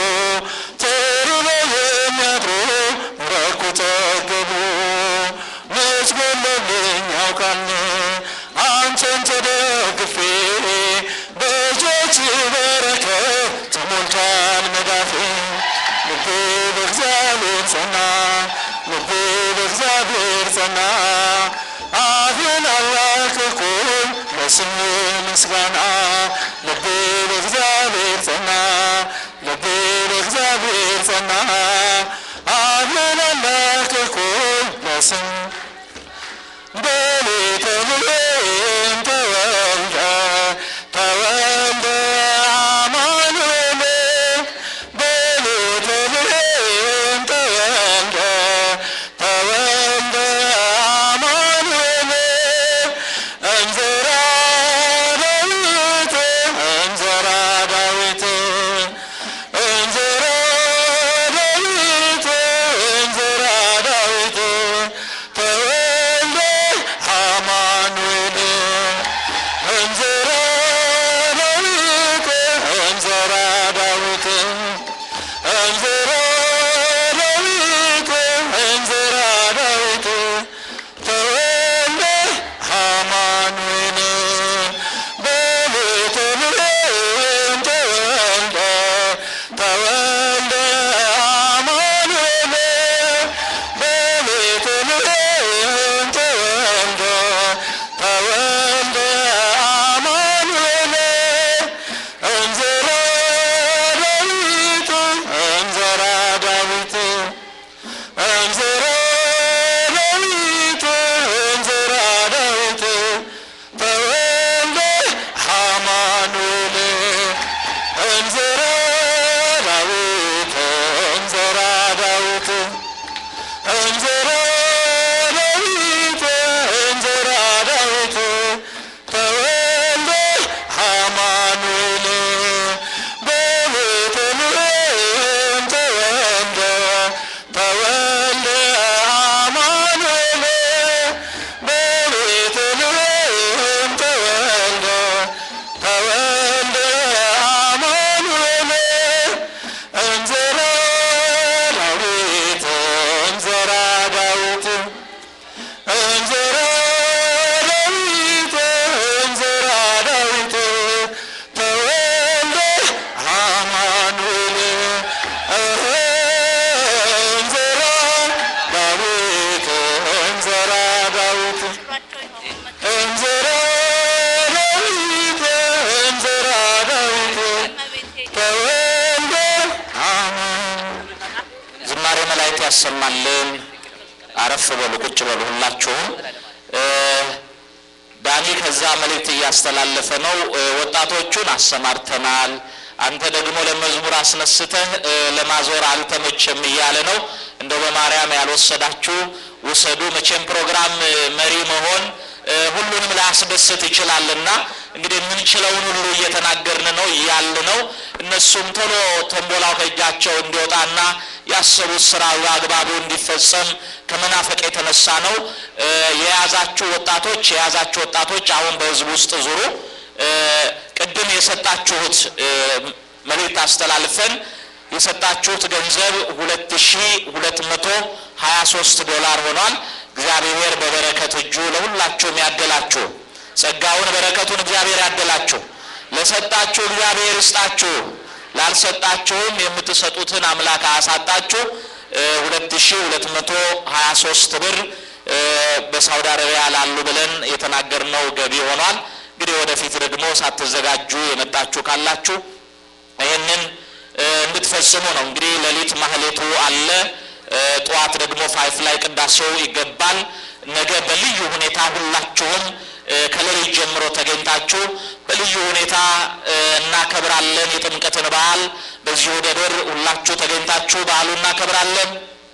ተርበው የሚያድሩ ረኩ ጠገቡ መች ጎሎብኝ ያውቃል አንተን ተደግፌ በእጆች በረከት ተሞልቷል መዳፌ ልቤ በእግዚአብሔር ጸና ልቤ በእግዚአብሔር ጸና አፌን አላቀቁም ለስሙ ምስጋና ልቤ በእግዚአብሔር ጸና ልቤ በእግዚአብሔር ጸና አፌን አላቀቁም ለስሙ በቤተልሔም ተወልደ ተወልደ አማኑኤል በቤተልሔም ተወልደ ተወልደ አማኑኤል እንዘራ ዳዊት እንዘራ ዳዊት እንዘራ ዳዊት እንዘራ ዳዊት ተወልደ አማኑኤል እንዘራ ዳዊት እንዘራ ዳዊት እንዘራ ዳዊት እንዘራ ዳዊት ተወልደ አማኑኤል በቤተልሔም ተወልደ ተወልደ አማኑኤል በቤተልሔም ተወልደ ተወልደ አማኑኤል እንዘራ ዳዊት እንዘራ ዳዊት እንዘራ ዳዊት እንዘራ ዳዊት ተወልደ አማኑኤል እንዘራ ዳዊት እንዘራ ዳዊት እንዘራ ዳዊት እንዘራ ዳዊት ተወልደ አማኑኤል በቤተልሔም ተወልደ ተወልደ አማኑኤል በቤተልሔም ተወልደ ተወልደ አማኑኤል እንዘራ ዳዊት እንዘራ ዳዊት እንዘራ ዳዊት እንዘራ ዳዊት ተወልደ አማኑኤል እንዘራ ዳዊት እንዘራ ዳዊት እንዘራ ዳዊት እንዘራ ዳዊት ተወልደ አማኑኤል ዝማሬ መላእክት ያሰማልን። አረፍ በሉ፣ ቁጭ በሉ ሁላችሁም። እ ዳኒ ከዛ መልእክት እያስተላለፈ ነው። እ ወጣቶቹን አሰማርተናል። አንተ ደግሞ ለመዝሙር አስነስተህ እ ለማዞር አልተመቸም እያለ ነው። እንደው በማርያም ያልወሰዳችሁ ውሰዱ። መቼም ፕሮግራም መሪ መሆን ሁሉንም ላያስደስት ይችላልና እንግዲህ የምንችለውን ሁሉ እየተናገርን ነው እያል ነው። እነሱም ቶሎ ቶምቦላው ከእጃቸው እንዲወጣና ያሰቡት ስራ በአግባቡ እንዲፈጸም ከመናፈቅ የተነሳ ነው። የያዛችሁ ወጣቶች የያዛችሁ ወጣቶች አሁን በህዝብ ውስጥ ዙሩ። ቅድም የሰጣችሁት መልእክት አስተላልፈን የሰጣችሁት ገንዘብ ሁለት ሺ ሁለት መቶ ሀያ ሶስት ዶላር ሆኗል። እግዚአብሔር በበረከት እጁ ለሁላችሁም ያደላችሁ፣ ጸጋውን በረከቱን እግዚአብሔር ያደላችሁ። ለሰጣችሁ እግዚአብሔር ይስጣችሁ፣ ላልሰጣችሁም የምትሰጡትን አምላክ አያሳጣችሁ። ሁለት ሺ ሁለት መቶ ሀያ ሶስት ብር በሳውዲ አረቢያ ላሉ ብለን የተናገርነው ገቢ ሆኗል። እንግዲህ ወደፊት ደግሞ ሳትዘጋጁ የመጣችሁ ካላችሁ ይህንን እንድትፈጽሙ ነው። እንግዲህ ሌሊት ማህሌቱ አለ። ጠዋት ደግሞ ፋይፍ ላይ ቅዳሴው ይገባል። ነገ በልዩ ሁኔታ ሁላችሁም ከሌሊት ጀምሮ ተገኝታችሁ በልዩ ሁኔታ እናከብራለን የጥምቀትን በዓል። በዚሁ ደብር ሁላችሁ ተገኝታችሁ በዓሉ እናከብራለን።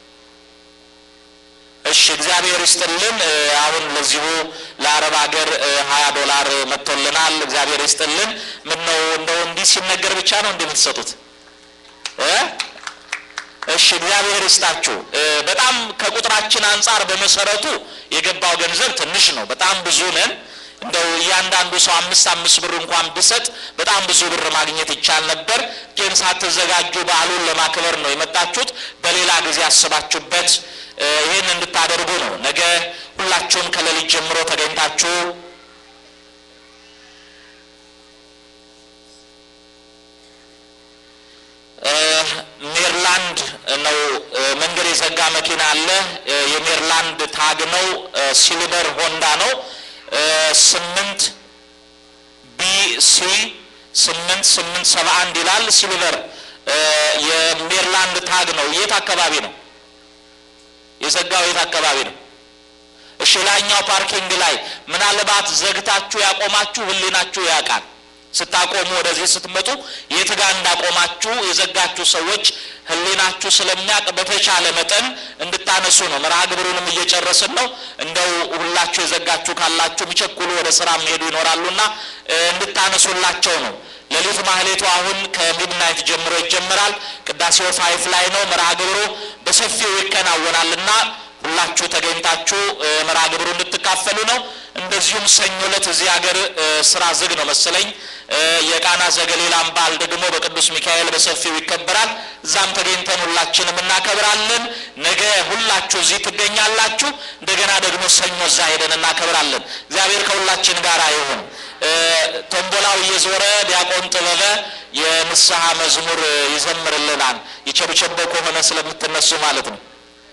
እሺ፣ እግዚአብሔር ይስጥልን። አሁን ለዚሁ ለአረብ ሀገር ሀያ ዶላር መጥቶልናል። እግዚአብሔር ይስጥልን። ምን ነው እንደው እንዲህ ሲነገር ብቻ ነው እንደምትሰጡት እ እሺ እግዚአብሔር ይስጣችሁ። በጣም ከቁጥራችን አንጻር በመሰረቱ የገባው ገንዘብ ትንሽ ነው። በጣም ብዙ ነን። እንደው እያንዳንዱ ሰው አምስት አምስት ብር እንኳን ቢሰጥ በጣም ብዙ ብር ማግኘት ይቻል ነበር። ግን ሳትዘጋጁ በዓሉን ለማክበር ነው የመጣችሁት። በሌላ ጊዜ አስባችሁበት ይህን እንድታደርጉ ነው። ነገ ሁላችሁም ከሌሊት ጀምሮ ተገኝታችሁ ሜሪላንድ ነው መንገድ የዘጋ መኪና አለ። የሜሪላንድ ታግ ነው። ሲልቨር ሆንዳ ነው። ስምንት ቢሲ ስምንት ስምንት ሰባ አንድ ይላል። ሲልቨር የሜሪላንድ ታግ ነው። የት አካባቢ ነው የዘጋው? የት አካባቢ ነው? እሺ ላይኛው ፓርኪንግ ላይ ምናልባት ዘግታችሁ ያቆማችሁ ህሊናችሁ ያውቃል። ስታቆሙ ወደዚህ ስትመጡ የት ጋር እንዳቆማችሁ የዘጋችሁ ሰዎች ህሊናችሁ ስለሚያውቅ በተቻለ መጠን እንድታነሱ ነው። መርሃ ግብሩንም እየጨረስን ነው። እንደው ሁላችሁ የዘጋችሁ ካላችሁ የሚቸኩሉ ወደ ስራ የሚሄዱ ይኖራሉና እንድታነሱላቸው ነው። ሌሊት ማህሌቱ አሁን ከሚድናይት ጀምሮ ይጀምራል። ቅዳሴው ፋይፍ ላይ ነው። መርሃ ግብሩ በሰፊው ይከናወናልና ሁላችሁ ተገኝታችሁ መርሃ ግብሩ እንድትካፈሉ ነው። እንደዚሁም ሰኞ ዕለት እዚህ ሀገር ስራ ዝግ ነው መሰለኝ። የቃና ዘገሊላም በዓል ደግሞ በቅዱስ ሚካኤል በሰፊው ይከበራል። እዛም ተገኝተን ሁላችንም እናከብራለን። ነገ ሁላችሁ እዚህ ትገኛላችሁ። እንደገና ደግሞ ሰኞ እዛ ሄደን እናከብራለን። እግዚአብሔር ከሁላችን ጋር ይሁን። ቶምቦላው እየዞረ ዲያቆን ጥበበ የንስሐ መዝሙር ይዘምርልናል። የቸብቸቦ ከሆነ ስለምትነሱ ማለት ነው።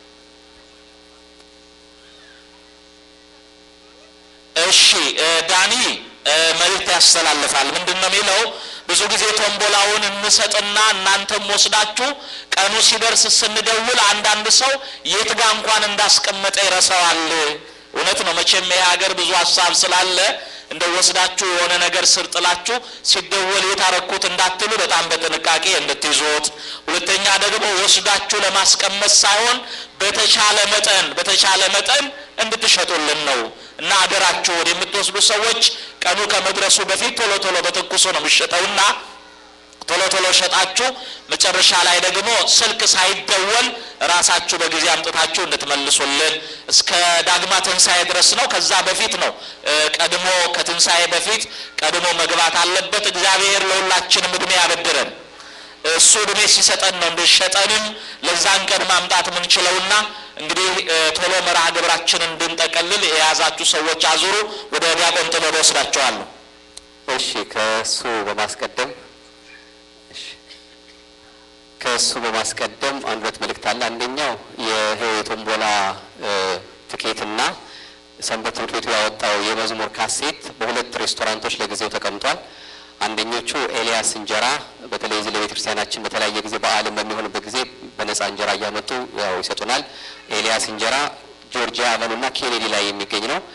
እሺ ዳኒ መልእክት ያስተላልፋል። ምንድን ነው የሚለው? ብዙ ጊዜ ቶምቦላውን እንሰጥና እናንተም ወስዳችሁ ቀኑ ሲደርስ ስንደውል አንዳንድ ሰው የት ጋ እንኳን እንዳስቀመጠ ይረሳዋል። እውነት ነው። መቼም ይሄ ሀገር ብዙ ሀሳብ ስላለ እንደ ወስዳችሁ የሆነ ነገር ስር ጥላችሁ ሲደወል የታረኩት እንዳትሉ በጣም በጥንቃቄ እንድትይዙት። ሁለተኛ ደግሞ ወስዳችሁ ለማስቀመጥ ሳይሆን በተቻለ መጠን በተቻለ መጠን እንድትሸጡልን ነው እና አደራችሁን የምትወስዱ ሰዎች ቀኑ ከመድረሱ በፊት ቶሎ ቶሎ በትኩሱ ነው የሚሸጠውና ቶሎ ቶሎ ሸጣችሁ መጨረሻ ላይ ደግሞ ስልክ ሳይደወል ራሳችሁ በጊዜ አምጥታችሁ እንድትመልሱልን እስከ ዳግማ ትንሣኤ ድረስ ነው። ከዛ በፊት ነው ቀድሞ ከትንሣኤ በፊት ቀድሞ መግባት አለበት። እግዚአብሔር ለሁላችንም እድሜ ያበድረን። እሱ እድሜ ሲሰጠን ነው እንድሸጠንም ለዛን ቀን ማምጣት የምንችለውና እንግዲህ ቶሎ መርሃ ግብራችንን እንድንጠቀልል የያዛችሁ ሰዎች አዙሩ። ወደ ዲያቆን ጥበብ ወስዳቸዋለሁ። እሺ ከእሱ በማስቀደም እሺ፣ ከእሱ በማስቀደም አንድ ሁለት መልእክት አለ። አንደኛው ይሄው የቶምቦላ ትኬትና ሰንበት ትምህርት ቤቱ ያወጣው የመዝሙር ካሴት በሁለት ሬስቶራንቶች ለጊዜው ተቀምጧል። አንደኞቹ ኤልያስ እንጀራ በተለይ እዚህ ለቤተ ክርስቲያናችን በተለያየ ጊዜ በዓልን በሚሆንበት ጊዜ በነፃ እንጀራ እያመጡ ያው ይሰጡናል። ኤልያስ እንጀራ ጆርጂያ አቨኑና ኬኔዲ ላይ የሚገኝ ነው።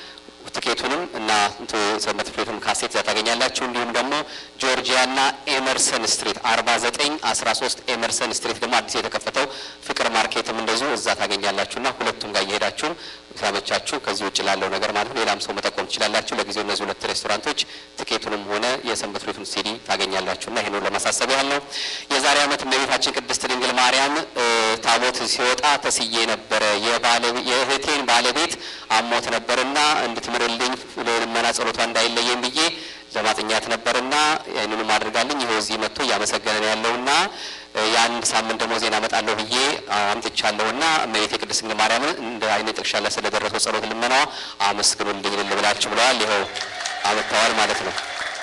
ትኬቱንም እና እንትን ሰንበት ፍሬቱን ካሴት እዛ ታገኛላችሁ። እንዲሁም ደግሞ ጆርጂያና ኤመርሰን ስትሪት 49 13 ኤመርሰን ስትሪት ደግሞ አዲስ የተከፈተው ፍቅር ማርኬትም እንደዚሁ እዛ ታገኛላችሁና ሁለቱም ጋር እየሄዳችሁ ሳመቻችሁ ከዚህ ውጭ ላለው ነገር ማለት ነው ሌላም ሰው መጠቆም ትችላላችሁ። ለጊዜው እነዚህ ሁለት ሬስቶራንቶች ትኬቱንም ሆነ የሰንበት ፍሬቱን ሲዲ ታገኛላችሁና ይሄን ለማሳሰብ ያህል ነው። የዛሬ ዓመት እመቤታችን ቅድስት ድንግል ማርያም እ ታቦት ሲወጣ ተስዬ ነበረ። የባለቤ- የእህቴን ባለቤት አሞት ነበርና እንድትምርልኝ ልመና ጸሎቷ እንዳይለየኝ ብዬ ለማጥኛት ነበርና ይህንንም አድርጋልኝ ይኸው እዚህ መጥቶ እያመሰገነ ነው ያለውና እ የአንድ ሳምንት ደግሞ ዜና እመጣለሁ ብዬ አምጥቻለሁና እመቤቴ ቅድስት ድንግል ማርያምን እንደ አይነ ጥቅሻ ላይ ስለደረሰው ጸሎት ልመናዋ አመስግኑልኝ ልል ብላችሁ ብለዋል። ይኸው አመጥተዋል ማለት ነው።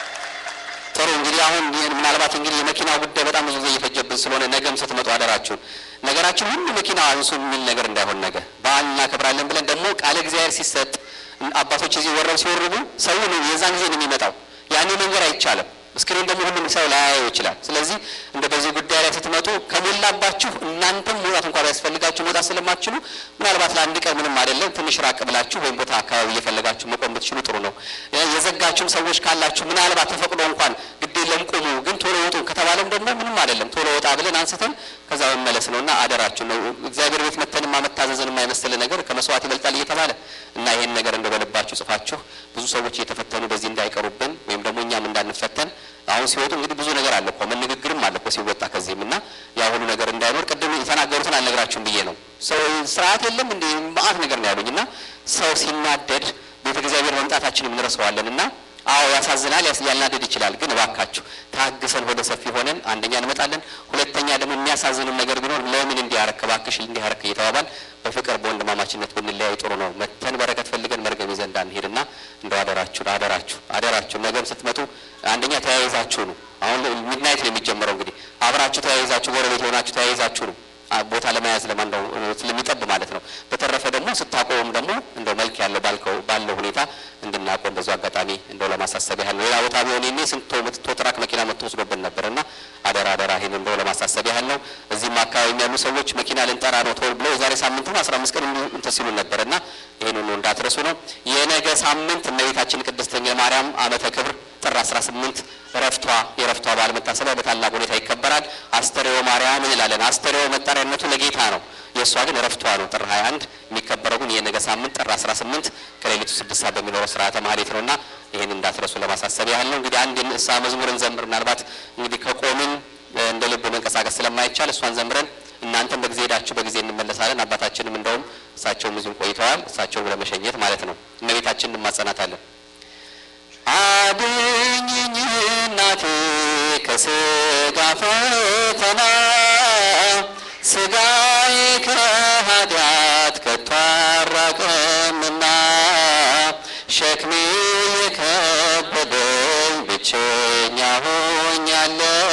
ጥሩ እንግዲህ አሁን ይህን ምናልባት እንግዲህ የመኪናው ጉዳይ በጣም ብዙ ጊዜ እየፈጀብን ስለሆነ ነገም ስትመጡ አደራችሁን ነገራችን ሁሉ መኪና አንሱ የሚል ነገር እንዳይሆን ነገ በዓል እናከብራለን ብለን ደግሞ ቃለ እግዚአብሔር ሲሰጥ አባቶች እዚህ ወረብ ሲወርቡ ሰው ነው የዛን ጊዜ ነው የሚመጣው። ያኔ መንገድ አይቻልም። እስክሪን ደግሞ ሁሉም ሰው ላያየው ይችላል። ስለዚህ እንደ በዚህ ጉዳይ ላይ ስትመጡ ከሞላባችሁ እናንተም መውጣት እንኳ ቢያስፈልጋችሁ መውጣት ስለማትችሉ ምናልባት ለአንድ ቀን ምንም አይደለም ትንሽ ራቅ ብላችሁ ወይም ቦታ አካባቢ እየፈለጋችሁ መቆም ብትችሉ ጥሩ ነው። የዘጋችሁም ሰዎች ካላችሁ ምናልባት ተፈቅዶ እንኳን ግድ የለም ቁሙ፣ ግን ቶሎ ውጡ ከተባለም ደግሞ ምንም አይደለም ቶሎ ወጣ ብለን አንስተን ከዛ መመለስ ነው እና አደራችሁ ነው። እግዚአብሔር ቤት መተንማ መታዘዝን የማይመስል ነገር ከመስዋዕት ይበልጣል እየተባለ እና ይሄን ነገር እንደ በልባችሁ ጽፋችሁ ብዙ ሰዎች እየተፈተኑ በዚህ እንዳይቀሩብን ወይም ደግሞ እኛም እንዳንፈተን አሁን ሲወጡ እንግዲህ ብዙ ነገር አለ እኮ መነግግርም አለ እኮ ሲወጣ ከዚህም እና ያ ሁሉ ነገር እንዳይኖር ቅድም የተናገሩትን አልነግራችሁም ብዬ ነው። ሰው ስርዓት የለም እንደ መዓት ነገር ነው ያሉኝ እና ሰው ሲናደድ ቤተ እግዚአብሔር መምጣታችንም እንረሳዋለን እና አዎ ያሳዝናል፣ ያስ- ያልናደድ ይችላል። ግን እባካችሁ ታግሰን ወደ ሰፊ ሆነን አንደኛ እንመጣለን፣ ሁለተኛ ደግሞ የሚያሳዝንም ነገር ቢኖር ለምን እንዲያረክ እባክሽ እንዲያረክ እየተባባል በፍቅር በወንድማማችነት ብንለያይ ጥሩ ነው። መተን በረከት ፈልገን መርገም ይዘን እንዳንሄድና እንደው አደራችሁ አደራችሁ አደራችሁ ነገም ስትመጡ አንደኛ ተያይዛችሁ ነው። አሁን ሚድናይት ነው የሚጀምረው እንግዲህ አብራችሁ ተያይዛችሁ ጎረቤት የሆናችሁ ተያይዛችሁ ነው አ- ቦታ ለመያዝ ለማንደው ስለሚጠብ ማለት ነው። በተረፈ ደግሞ ስታቆም ደግሞ እንደው መልክ ያለው ባልከው ባለው ሁኔታ እንድናቆም በዚሁ አጋጣሚ እንደው ለማሳሰብ ያህል ነው። ሌላ ቦታ ቢሆን ኔ ስንት ቶ ትራክ መኪና መጥቶ ወስዶብን ነበር እና አደራ አደራ ይሄን እንደው ለማሳሰብ ያህል ነው። እዚህም አካባቢ ያሉ ሰዎች መኪና ልንጠራ ነው ቶል ብለው የዛሬ ሳምንትም አስራ አምስት ቀን እንዲሁ እንትን ሲሉ ነበር እና ይህን ሁሉ እንዳትረሱ ነው። የነገ ሳምንት እመቤታችን ቅድስት ድንግል ማርያም ዓመተ ክብር ጥር 18 እረፍቷ የእረፍቷ በዓል መታሰቢያ በታላቅ ሁኔታ ይከበራል። አስተርእዮ ማርያም እንላለን። አስተርእዮ መጠሪያነቱ ለጌታ ነው። የእሷ ግን እረፍቷ ነው ጥር 21 የሚከበረው ግን የነገ ሳምንት ጥር 18 ከሌሊቱ ስድስት ሰዓት በሚኖረው ስርዓተ ማህሌት ነውና ይህን እንዳትረሱ ለማሳሰብ ያህል ነው። እንግዲህ አንድ የንስሐ መዝሙርን ዘምር ምናልባት እንግዲህ ከቆምን እ፣ እንደ ልብ መንቀሳቀስ ስለማይቻል እሷን ዘምረን እናንተም በጊዜ ሄዳችሁ በጊዜ እንመለሳለን። አባታችንም እንደውም እሳቸውም እዚሁ ቆይተዋል። እሳቸውን ለመሸኘት ማለት ነው። እመቤታችን እንማጸናታለን። አድኝኝ እናቴ ከስጋ ፈተና ስጋዬ ከኃጢአት ከቶ አራቀምና ሸክሜ የከበደኝ ብቸኛ ሆኛለሁ።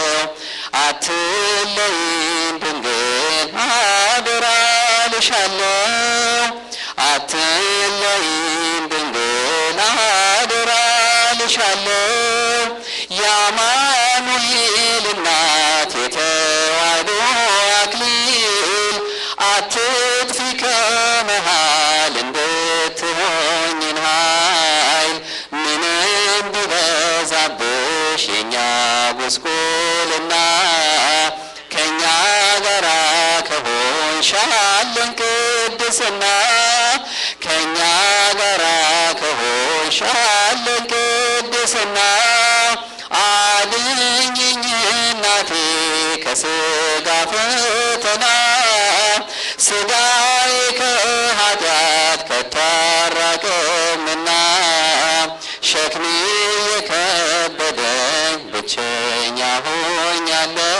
አትለይም ድንግል አደራ ልሻለሁ። አትለይም ድንግል አደራ ልሻለሁ። የአማኑኤል እናት የተዋሕዶ አክሊል አትጥፊ ከመሃል እንድትሆኝን ኃይል ምንም ቢበዛብሽ የእኛ ጉስቁልና ከእኛ ጋራ ከሆንሽ አለን ቅድስና ከእኛ ጋራ ከሆንሽ አለን ቅድስና አድኝኝ እናቴ ከስጋ ፈተና ስጋዬ ከኃጢአት ከቶ አራቀምና ሸክሜ የከበደኝ ብቸኛ ሆኛለሁ።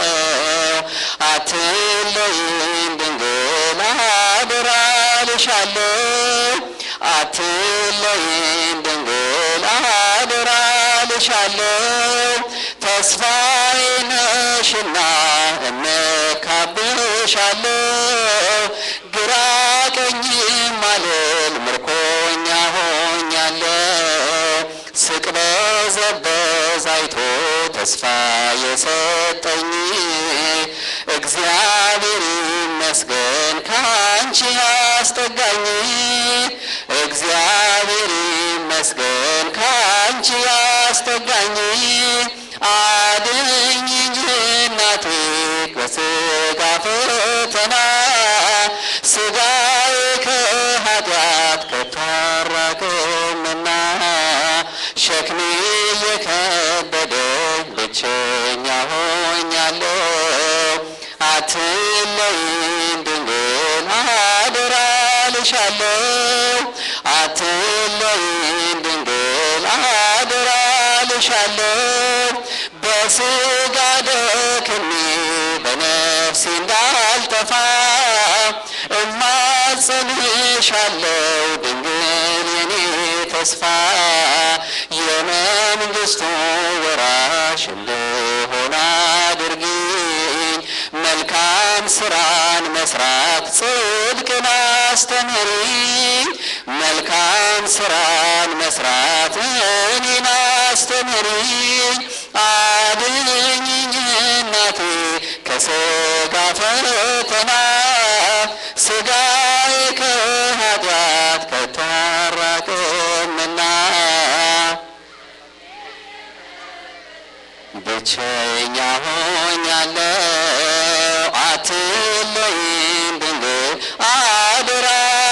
አትለይም ድንግል አደራ ልሻለሁ። አትለይም ድንግል አደራ ልሻለሁ። ተስፋዬ ነሽና እመካብሻለሁ። ግራ ቀኝም አልል ምርኮኛ ሆኛለሁ። ስቅበዘበዝ አይቶ ተስፋ የሰጠኝ እግዚአብሔር ይመስገን ካንቺ አስጠጋኝ። እግዚአብሔር ይመስገን ካንቺ ያስጠጋኝ አድኝ እንጂ እናቴ በስጋ ፈተና ስጋዬ ከኃጢአት ከቶ አራቅምና ሸክሜ የከበደኝ ብቸኛ ሆኛለሁ አትለይን ድንግል አደራ ልሻለሁ አትለይን ድንግል አደራ ልሻለሁ በስጋ ደክሜ በነፍሴ እንዳልጠፋ እማጸንሻለሁ ድንግል የኔ ተስፋ የመንግስቱ ወራሽ እንድሆን አድርጊኝ መልካም ስራን መስራት ጽድቅን አስተምሪኝ መልካም ስራን መስራት እኔን አስተምሪኝ አድኝኝ እናቴ ከስጋ ፈተና ስጋዬ ከኃጢአት ከቶ አራቅምና ብቸኛ ሆኛለሁ አትለይን ድንግል አደራ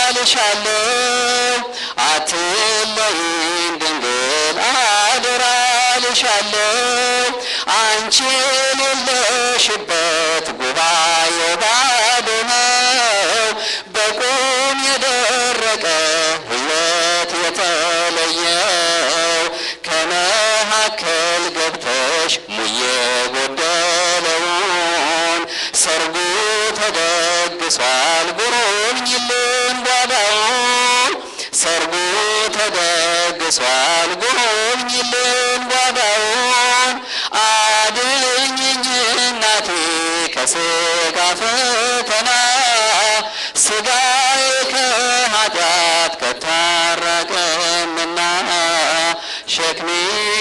ልሻለሁ አትለይን ድንግል አደራ ልሻለሁ አንቺ የሌለሽበት ጉባኤ ባዶ ነው በቁም የደረቀ ሕይወት የተለየው ከመካከል ገብተሽ ሙየ ጎደለውን ሰርጉ ተደግሷል ጉሩኝልን ጓዳውን ሰርጉ ተደግሷል ጉሩኝልን ጓዳውን አድኝኝ እናቴ ከስጋ ፈተና ስጋዬ ከኃጢአት ከቶ አራቅምና ሸክሜ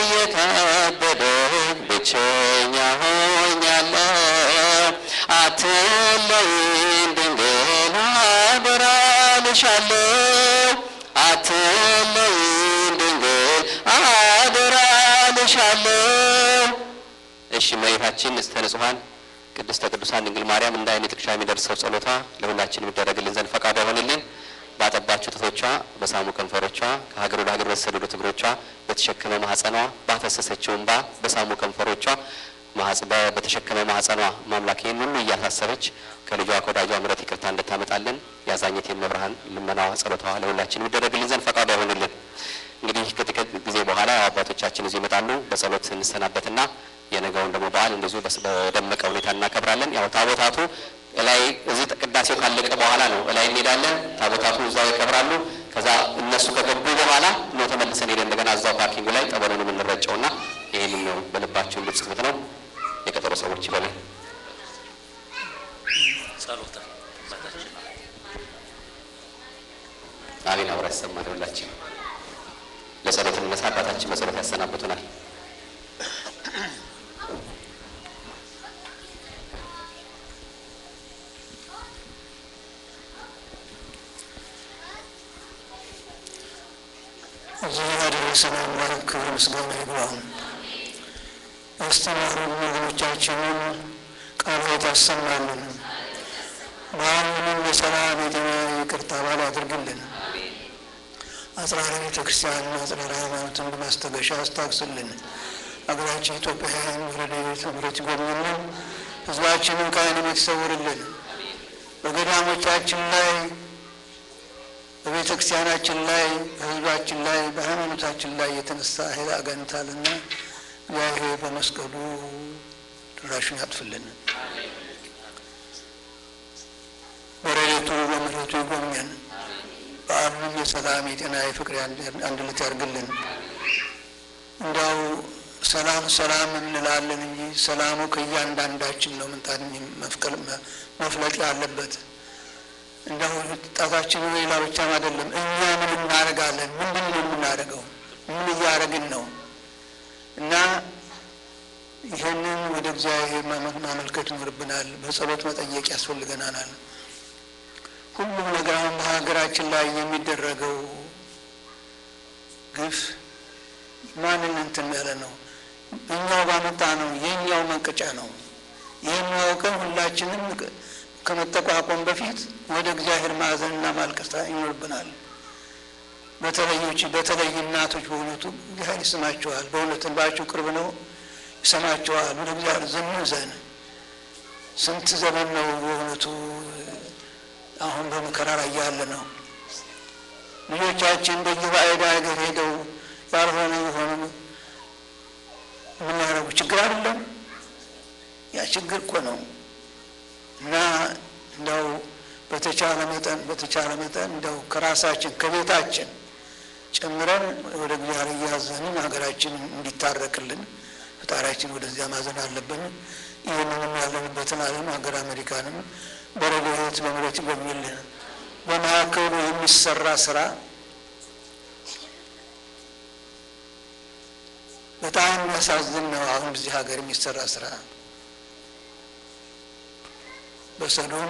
የከበደኝ ብቸኛ ሆኛለሁ አትለይን ድንግል አደራ ልሻለሁ አትለይን ድንግል አደራ ልሻለሁ እሺ እመቤታችን ንጽሕተ ንጹሐን ቅድስተ ቅዱሳን ድንግል ማርያም እንደ ዓይን ጥቅሻ የሚደርሰው ጸሎቷ ለሁላችን የሚደረግልን ዘንድ ፈቃዷ ይሆንልን። ባጠባቸው ጡቶቿ፣ በሳሙ ከንፈሮቿ፣ ከሀገር ወደ ሀገር በተሰደዱት እግሮቿ፣ በተሸከመ ማኅፀኗ፣ ባፈሰሰችው እንባ፣ በሳሙ ከንፈሮቿ፣ ማኅፀ- በ- በተሸከመ ማኅፀኗ ማምላክ ይህን ሁሉ እያሳሰበች ከልጇ ከወዳጇ ምሕረት ይቅርታ እንድታመጣልን የአዛኘት የመብርሃን ልመናዋ ጸሎቷ ለሁላችን የሚደረግልን ዘንድ ፈቃዷ ይሆንልን። እንግዲህ ከጥቂት ጊዜ በኋላ አባቶቻችን እዚህ ይመጣሉ። በጸሎት እንሰናበትና የነገውን ደግሞ በዓል እንደዚሁ በስ- በደመቀ ሁኔታ እናከብራለን። ያው ታቦታቱ እላይ እዚህ ቅዳሴው ካለቀ በኋላ ነው እላይ እንሄዳለን። ታቦታቱ እዛው ያከብራሉ። ከዛ እነሱ ከገቡ በኋላ ነው ተመልሰን ሄደን እንደገና እዛው ፓርኪንጉ ላይ ጠበሉን የምንረጨውና ይህንን ነው በልባቸው እንድጽፉት ነው። የቀጠሮ ሰዎች ይበሉ። አሜን። አብራ ያሰማን ሁላችን ለጸሎት እንነሳ። አባታችን በጸሎት ያሰናብቱናል። እዚህ ያደረሰን አምላክ ክብር ምስጋና ይግባው። ያስተማሩን ወገኖቻችንን ቃላት ያሰማልን። በአሁኑም የሰላም የጤና ይቅርታ ባል ያድርግልን። አጽራረ ቤተ ክርስቲያን አጽራረ ሃይማኖትን በማስታገሻ አስታግስልን። አገራችን ኢትዮጵያን ረድኤት ምሕረት ይጎብኝልን። ሕዝባችንን ከዓይንም ይሰውርልን። በገዳሞቻችን ላይ በቤተ ክርስቲያናችን ላይ በሕዝባችን ላይ በሃይማኖታችን ላይ የተነሳ ኃይል አጋንንታልና እግዚአብሔር በመስቀሉ ድራሹን ያጥፍልን። በረድኤቱ በምሕረቱ ይጎብኘን። በዓሉንም የሰላም የጤና የፍቅር አንድነት ያድርግልን። እንዲያው ሰላም ሰላም እንላለን እንጂ ሰላሙ ከእያንዳንዳችን ነው ምንጣን መፍለቅ ያለበት እንደው ጣታችን ሌላ ብቻም አይደለም። እኛ ምን እናደርጋለን? ምንድን ነው የምናደርገው? ምን እያደረግን ነው? እና ይህንን ወደ እግዚአብሔር ማመልከት ይኖርብናል። በጸሎት መጠየቅ ያስፈልገናል። ሁሉም ነገር አሁን በሀገራችን ላይ የሚደረገው ግፍ ማንን እንትን ያለ ነው? እኛው ባመጣ ነው። የእኛው መንቀጫ ነው። ይህን አውቀን ሁላችንም ከመጠቋቋም በፊት ወደ እግዚአብሔር ማዕዘንና ማልቀስ ይኖርብናል። በተለዮች በተለይ እናቶች በእውነቱ እግዚአብሔር ይስማቸዋል። በእውነት እንባቸው ቅርብ ነው፣ ይሰማቸዋል። ወደ እግዚአብሔር ዘንዘን ስንት ዘመን ነው በእውነቱ አሁን በመከራ ላይ ያለ ነው። ልጆቻችን በየባዕድ ሀገር ሄደው ያልሆነ የሆኑ የምናደርጉ ችግር አይደለም። ያ ችግር እኮ ነው እና እንደው በተቻለ መጠን በተቻለ መጠን እንደው ከራሳችን ከቤታችን ጨምረን ወደ እግዚአብሔር እያዘንን ሀገራችን እንዲታረቅልን ፈጣሪያችን ወደዚያ ማዘን አለብን። ይህንንም ያለንበትን ዓለም ሀገር አሜሪካንም በረድኤት በምሕረት በሚል በመካከሉ የሚሰራ ስራ በጣም የሚያሳዝን ነው። አሁን እዚህ ሀገር የሚሰራ ስራ በሰዶም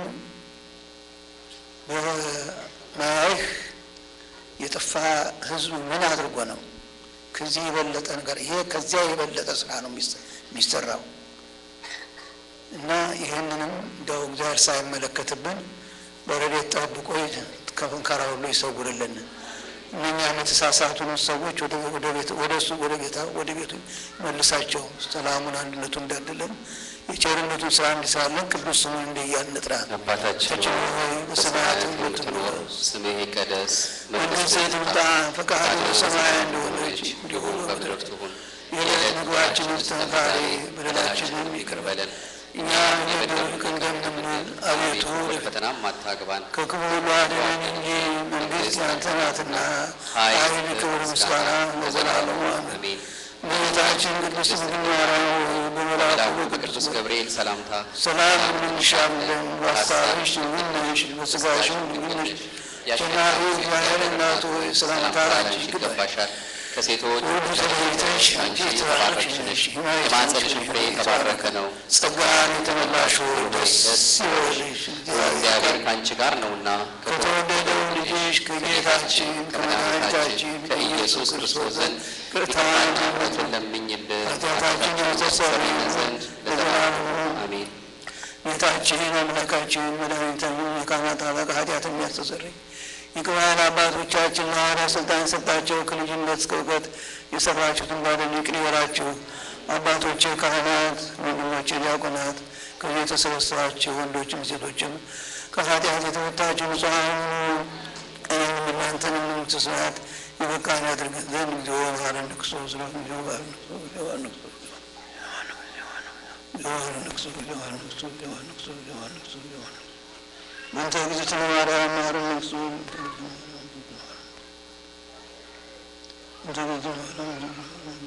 በማያይህ የጠፋ ህዝቡ ምን አድርጎ ነው? ከዚህ የበለጠ ነገር ይሄ ከዚያ የበለጠ ስራ ነው የሚሰራው እና ይህንንም እንደው እግዚአብሔር ሳይመለከትብን በረድኤት ጠብቆ ከመከራ ሁሉ ይሰውርልን። እነኛም የተሳሳቱን ሰዎች ወደ እሱ ወደ ጌታ ወደ ቤቱ መልሳቸው፣ ሰላሙን አንድነቱን እንዳድለን የቸርነቱን ስራ እንዲሰራለን ቅዱስ ስሙን እንደ እያልን እንጥራ። አባታችን ሆይ በሰማያት የምትኖር ስምህ ይቀደስ፣ መንግሥትህ ትምጣ፣ ፈቃድህ በሰማይ እንደሆነች እንዲሁ በምድር ትሁን። የዕለት ምግባችንን ስጠን ዛሬ፣ በደላችንን ይቅር በለን እኛ የበደሉንን እንደምንል፣ አቤቱ ወደ ፈተናም አታግባን ከክፉ ሁሉ አድነን እንጂ መንግሥት ያንተ ናትና፣ ኃይል፣ ክብር፣ ምስጋና ለዘላለሙ አሜን። አሜን። እመቤታችን ቅድስት ድንግል ማርያም ሆይ በመልአኩ መልአኩ በቅዱስ በቅዱስ ገብርኤል ሰላምታ ሰላም እንልሻለን። በሐሳብሽ ድንግል ነሽ፣ በሥጋሽም ድንግል ነሽ። የናሁ እግዚአብሔር እናቱ ሆይ ሰላምታ ላንቺ ይገባል። ይገባሻል። ከሴቶች ሁሉ ተለይተሽ አንቺ የተባረክሽ ነሽ፣ የማኅፀንሽን ፍሬ የተባረከ ነው። ጸጋን የተመላሽ ሆይ ደስ ይበልሽ፣ እግዚአብሔር ከአንቺ ጋር ነውና ከተወደደው ልጅሽ ከጌታችን ከመድኃኒታችን ከኢየሱስ ክርስቶስ ዘንድ ይቅርታን ምሕረትን ለምኝልን ኃጢአታችን ያስተሰርይልን ዘንድ ለዘላለሙ አሜን። ጌታችን አምላካችን መድኃኒታችን የካህናት አለቃ ኃጢአትን የሚያስተሰርይ የቅባን አባቶቻችን ለሐዋርያት ስልጣን የሰጣቸው ከልጅነት እስከ እውቀት የሰራችሁትን በደል ይቅር ይበላችሁ። አባቶቼ ካህናት፣ ወንድሞቼ ዲያቆናት፣ ከዚህ የተሰበሰባችሁ ወንዶችም ሴቶችም ከኃጢአት የተመታችሁ ንጹሐን ሁኑ። እኔንም እናንተንም መንግሥተ ሰማያት የበቃን ያድርገን ዘንድ እግዚኦ መሐረነ ክርስቶስ ነው እግዚኦ መሐረነ ክርስቶስ እግዚኦ መሐረነ ክርስቶስ መንተ እግዝእትነ ማርያም መሐረነ ክርስቶስ መንተ እግዝእትነ ማርያም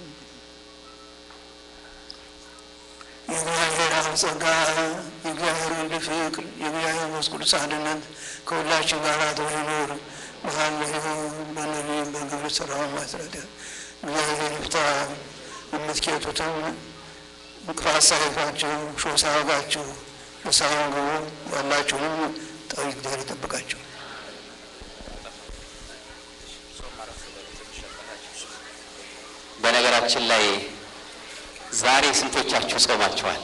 የእግዚአብሔር አብ ጸጋ የእግዚአብሔር ወልድ ፍቅር የእግዚአብሔር መንፈስ ቅዱስ አንድነት ከሁላችን ጋር አድሮ ይኖር። በሐሌሁ በነቢይም በግብር ሥራውን ማስረዳ እግዚአብሔር ይፍታ። የምትኬቱትም እንቅፋት ሳይፋችሁ ሾህ ሳይወጋችሁ ንስሐውን ግቡ። ያላችሁንም ጠሪ እግዚአብሔር ይጠብቃችሁ። በነገራችን ላይ ዛሬ ስንቶቻችሁ ጾማችኋል?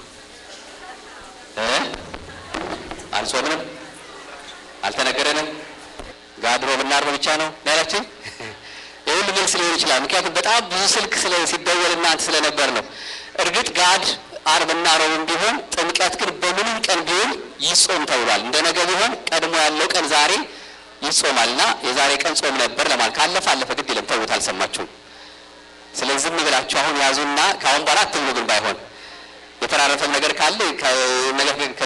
እ አልጾምንም? አልተነገረንም? ጋድሮ ብናርብ ብቻ ነው ያላችን። የሁሉ መልስ ሊሆን ይችላል። ምክንያቱም በጣም ብዙ ስልክ ስለ ሲደወል እናንተ ስለነበር ነው። እርግጥ ጋድ አርብና ረቡዕም ቢሆን ጥምቀት ግን በምንም ቀን ቢሆን ይጾም ተብሏል። እንደ ነገ ቢሆን ቀድሞ ያለው ቀን ዛሬ ይጾማል እና የዛሬ ቀን ጾም ነበር ለማለት ካለፈ አለፈ፣ ግድ የለም ተውት፣ አልሰማችሁም። ስለዚህ ዝም ብላችሁ አሁን ያዙና ከአሁን በኋላ አትብሉ። ግን ባይሆን የተራረፈም ነገር ካለ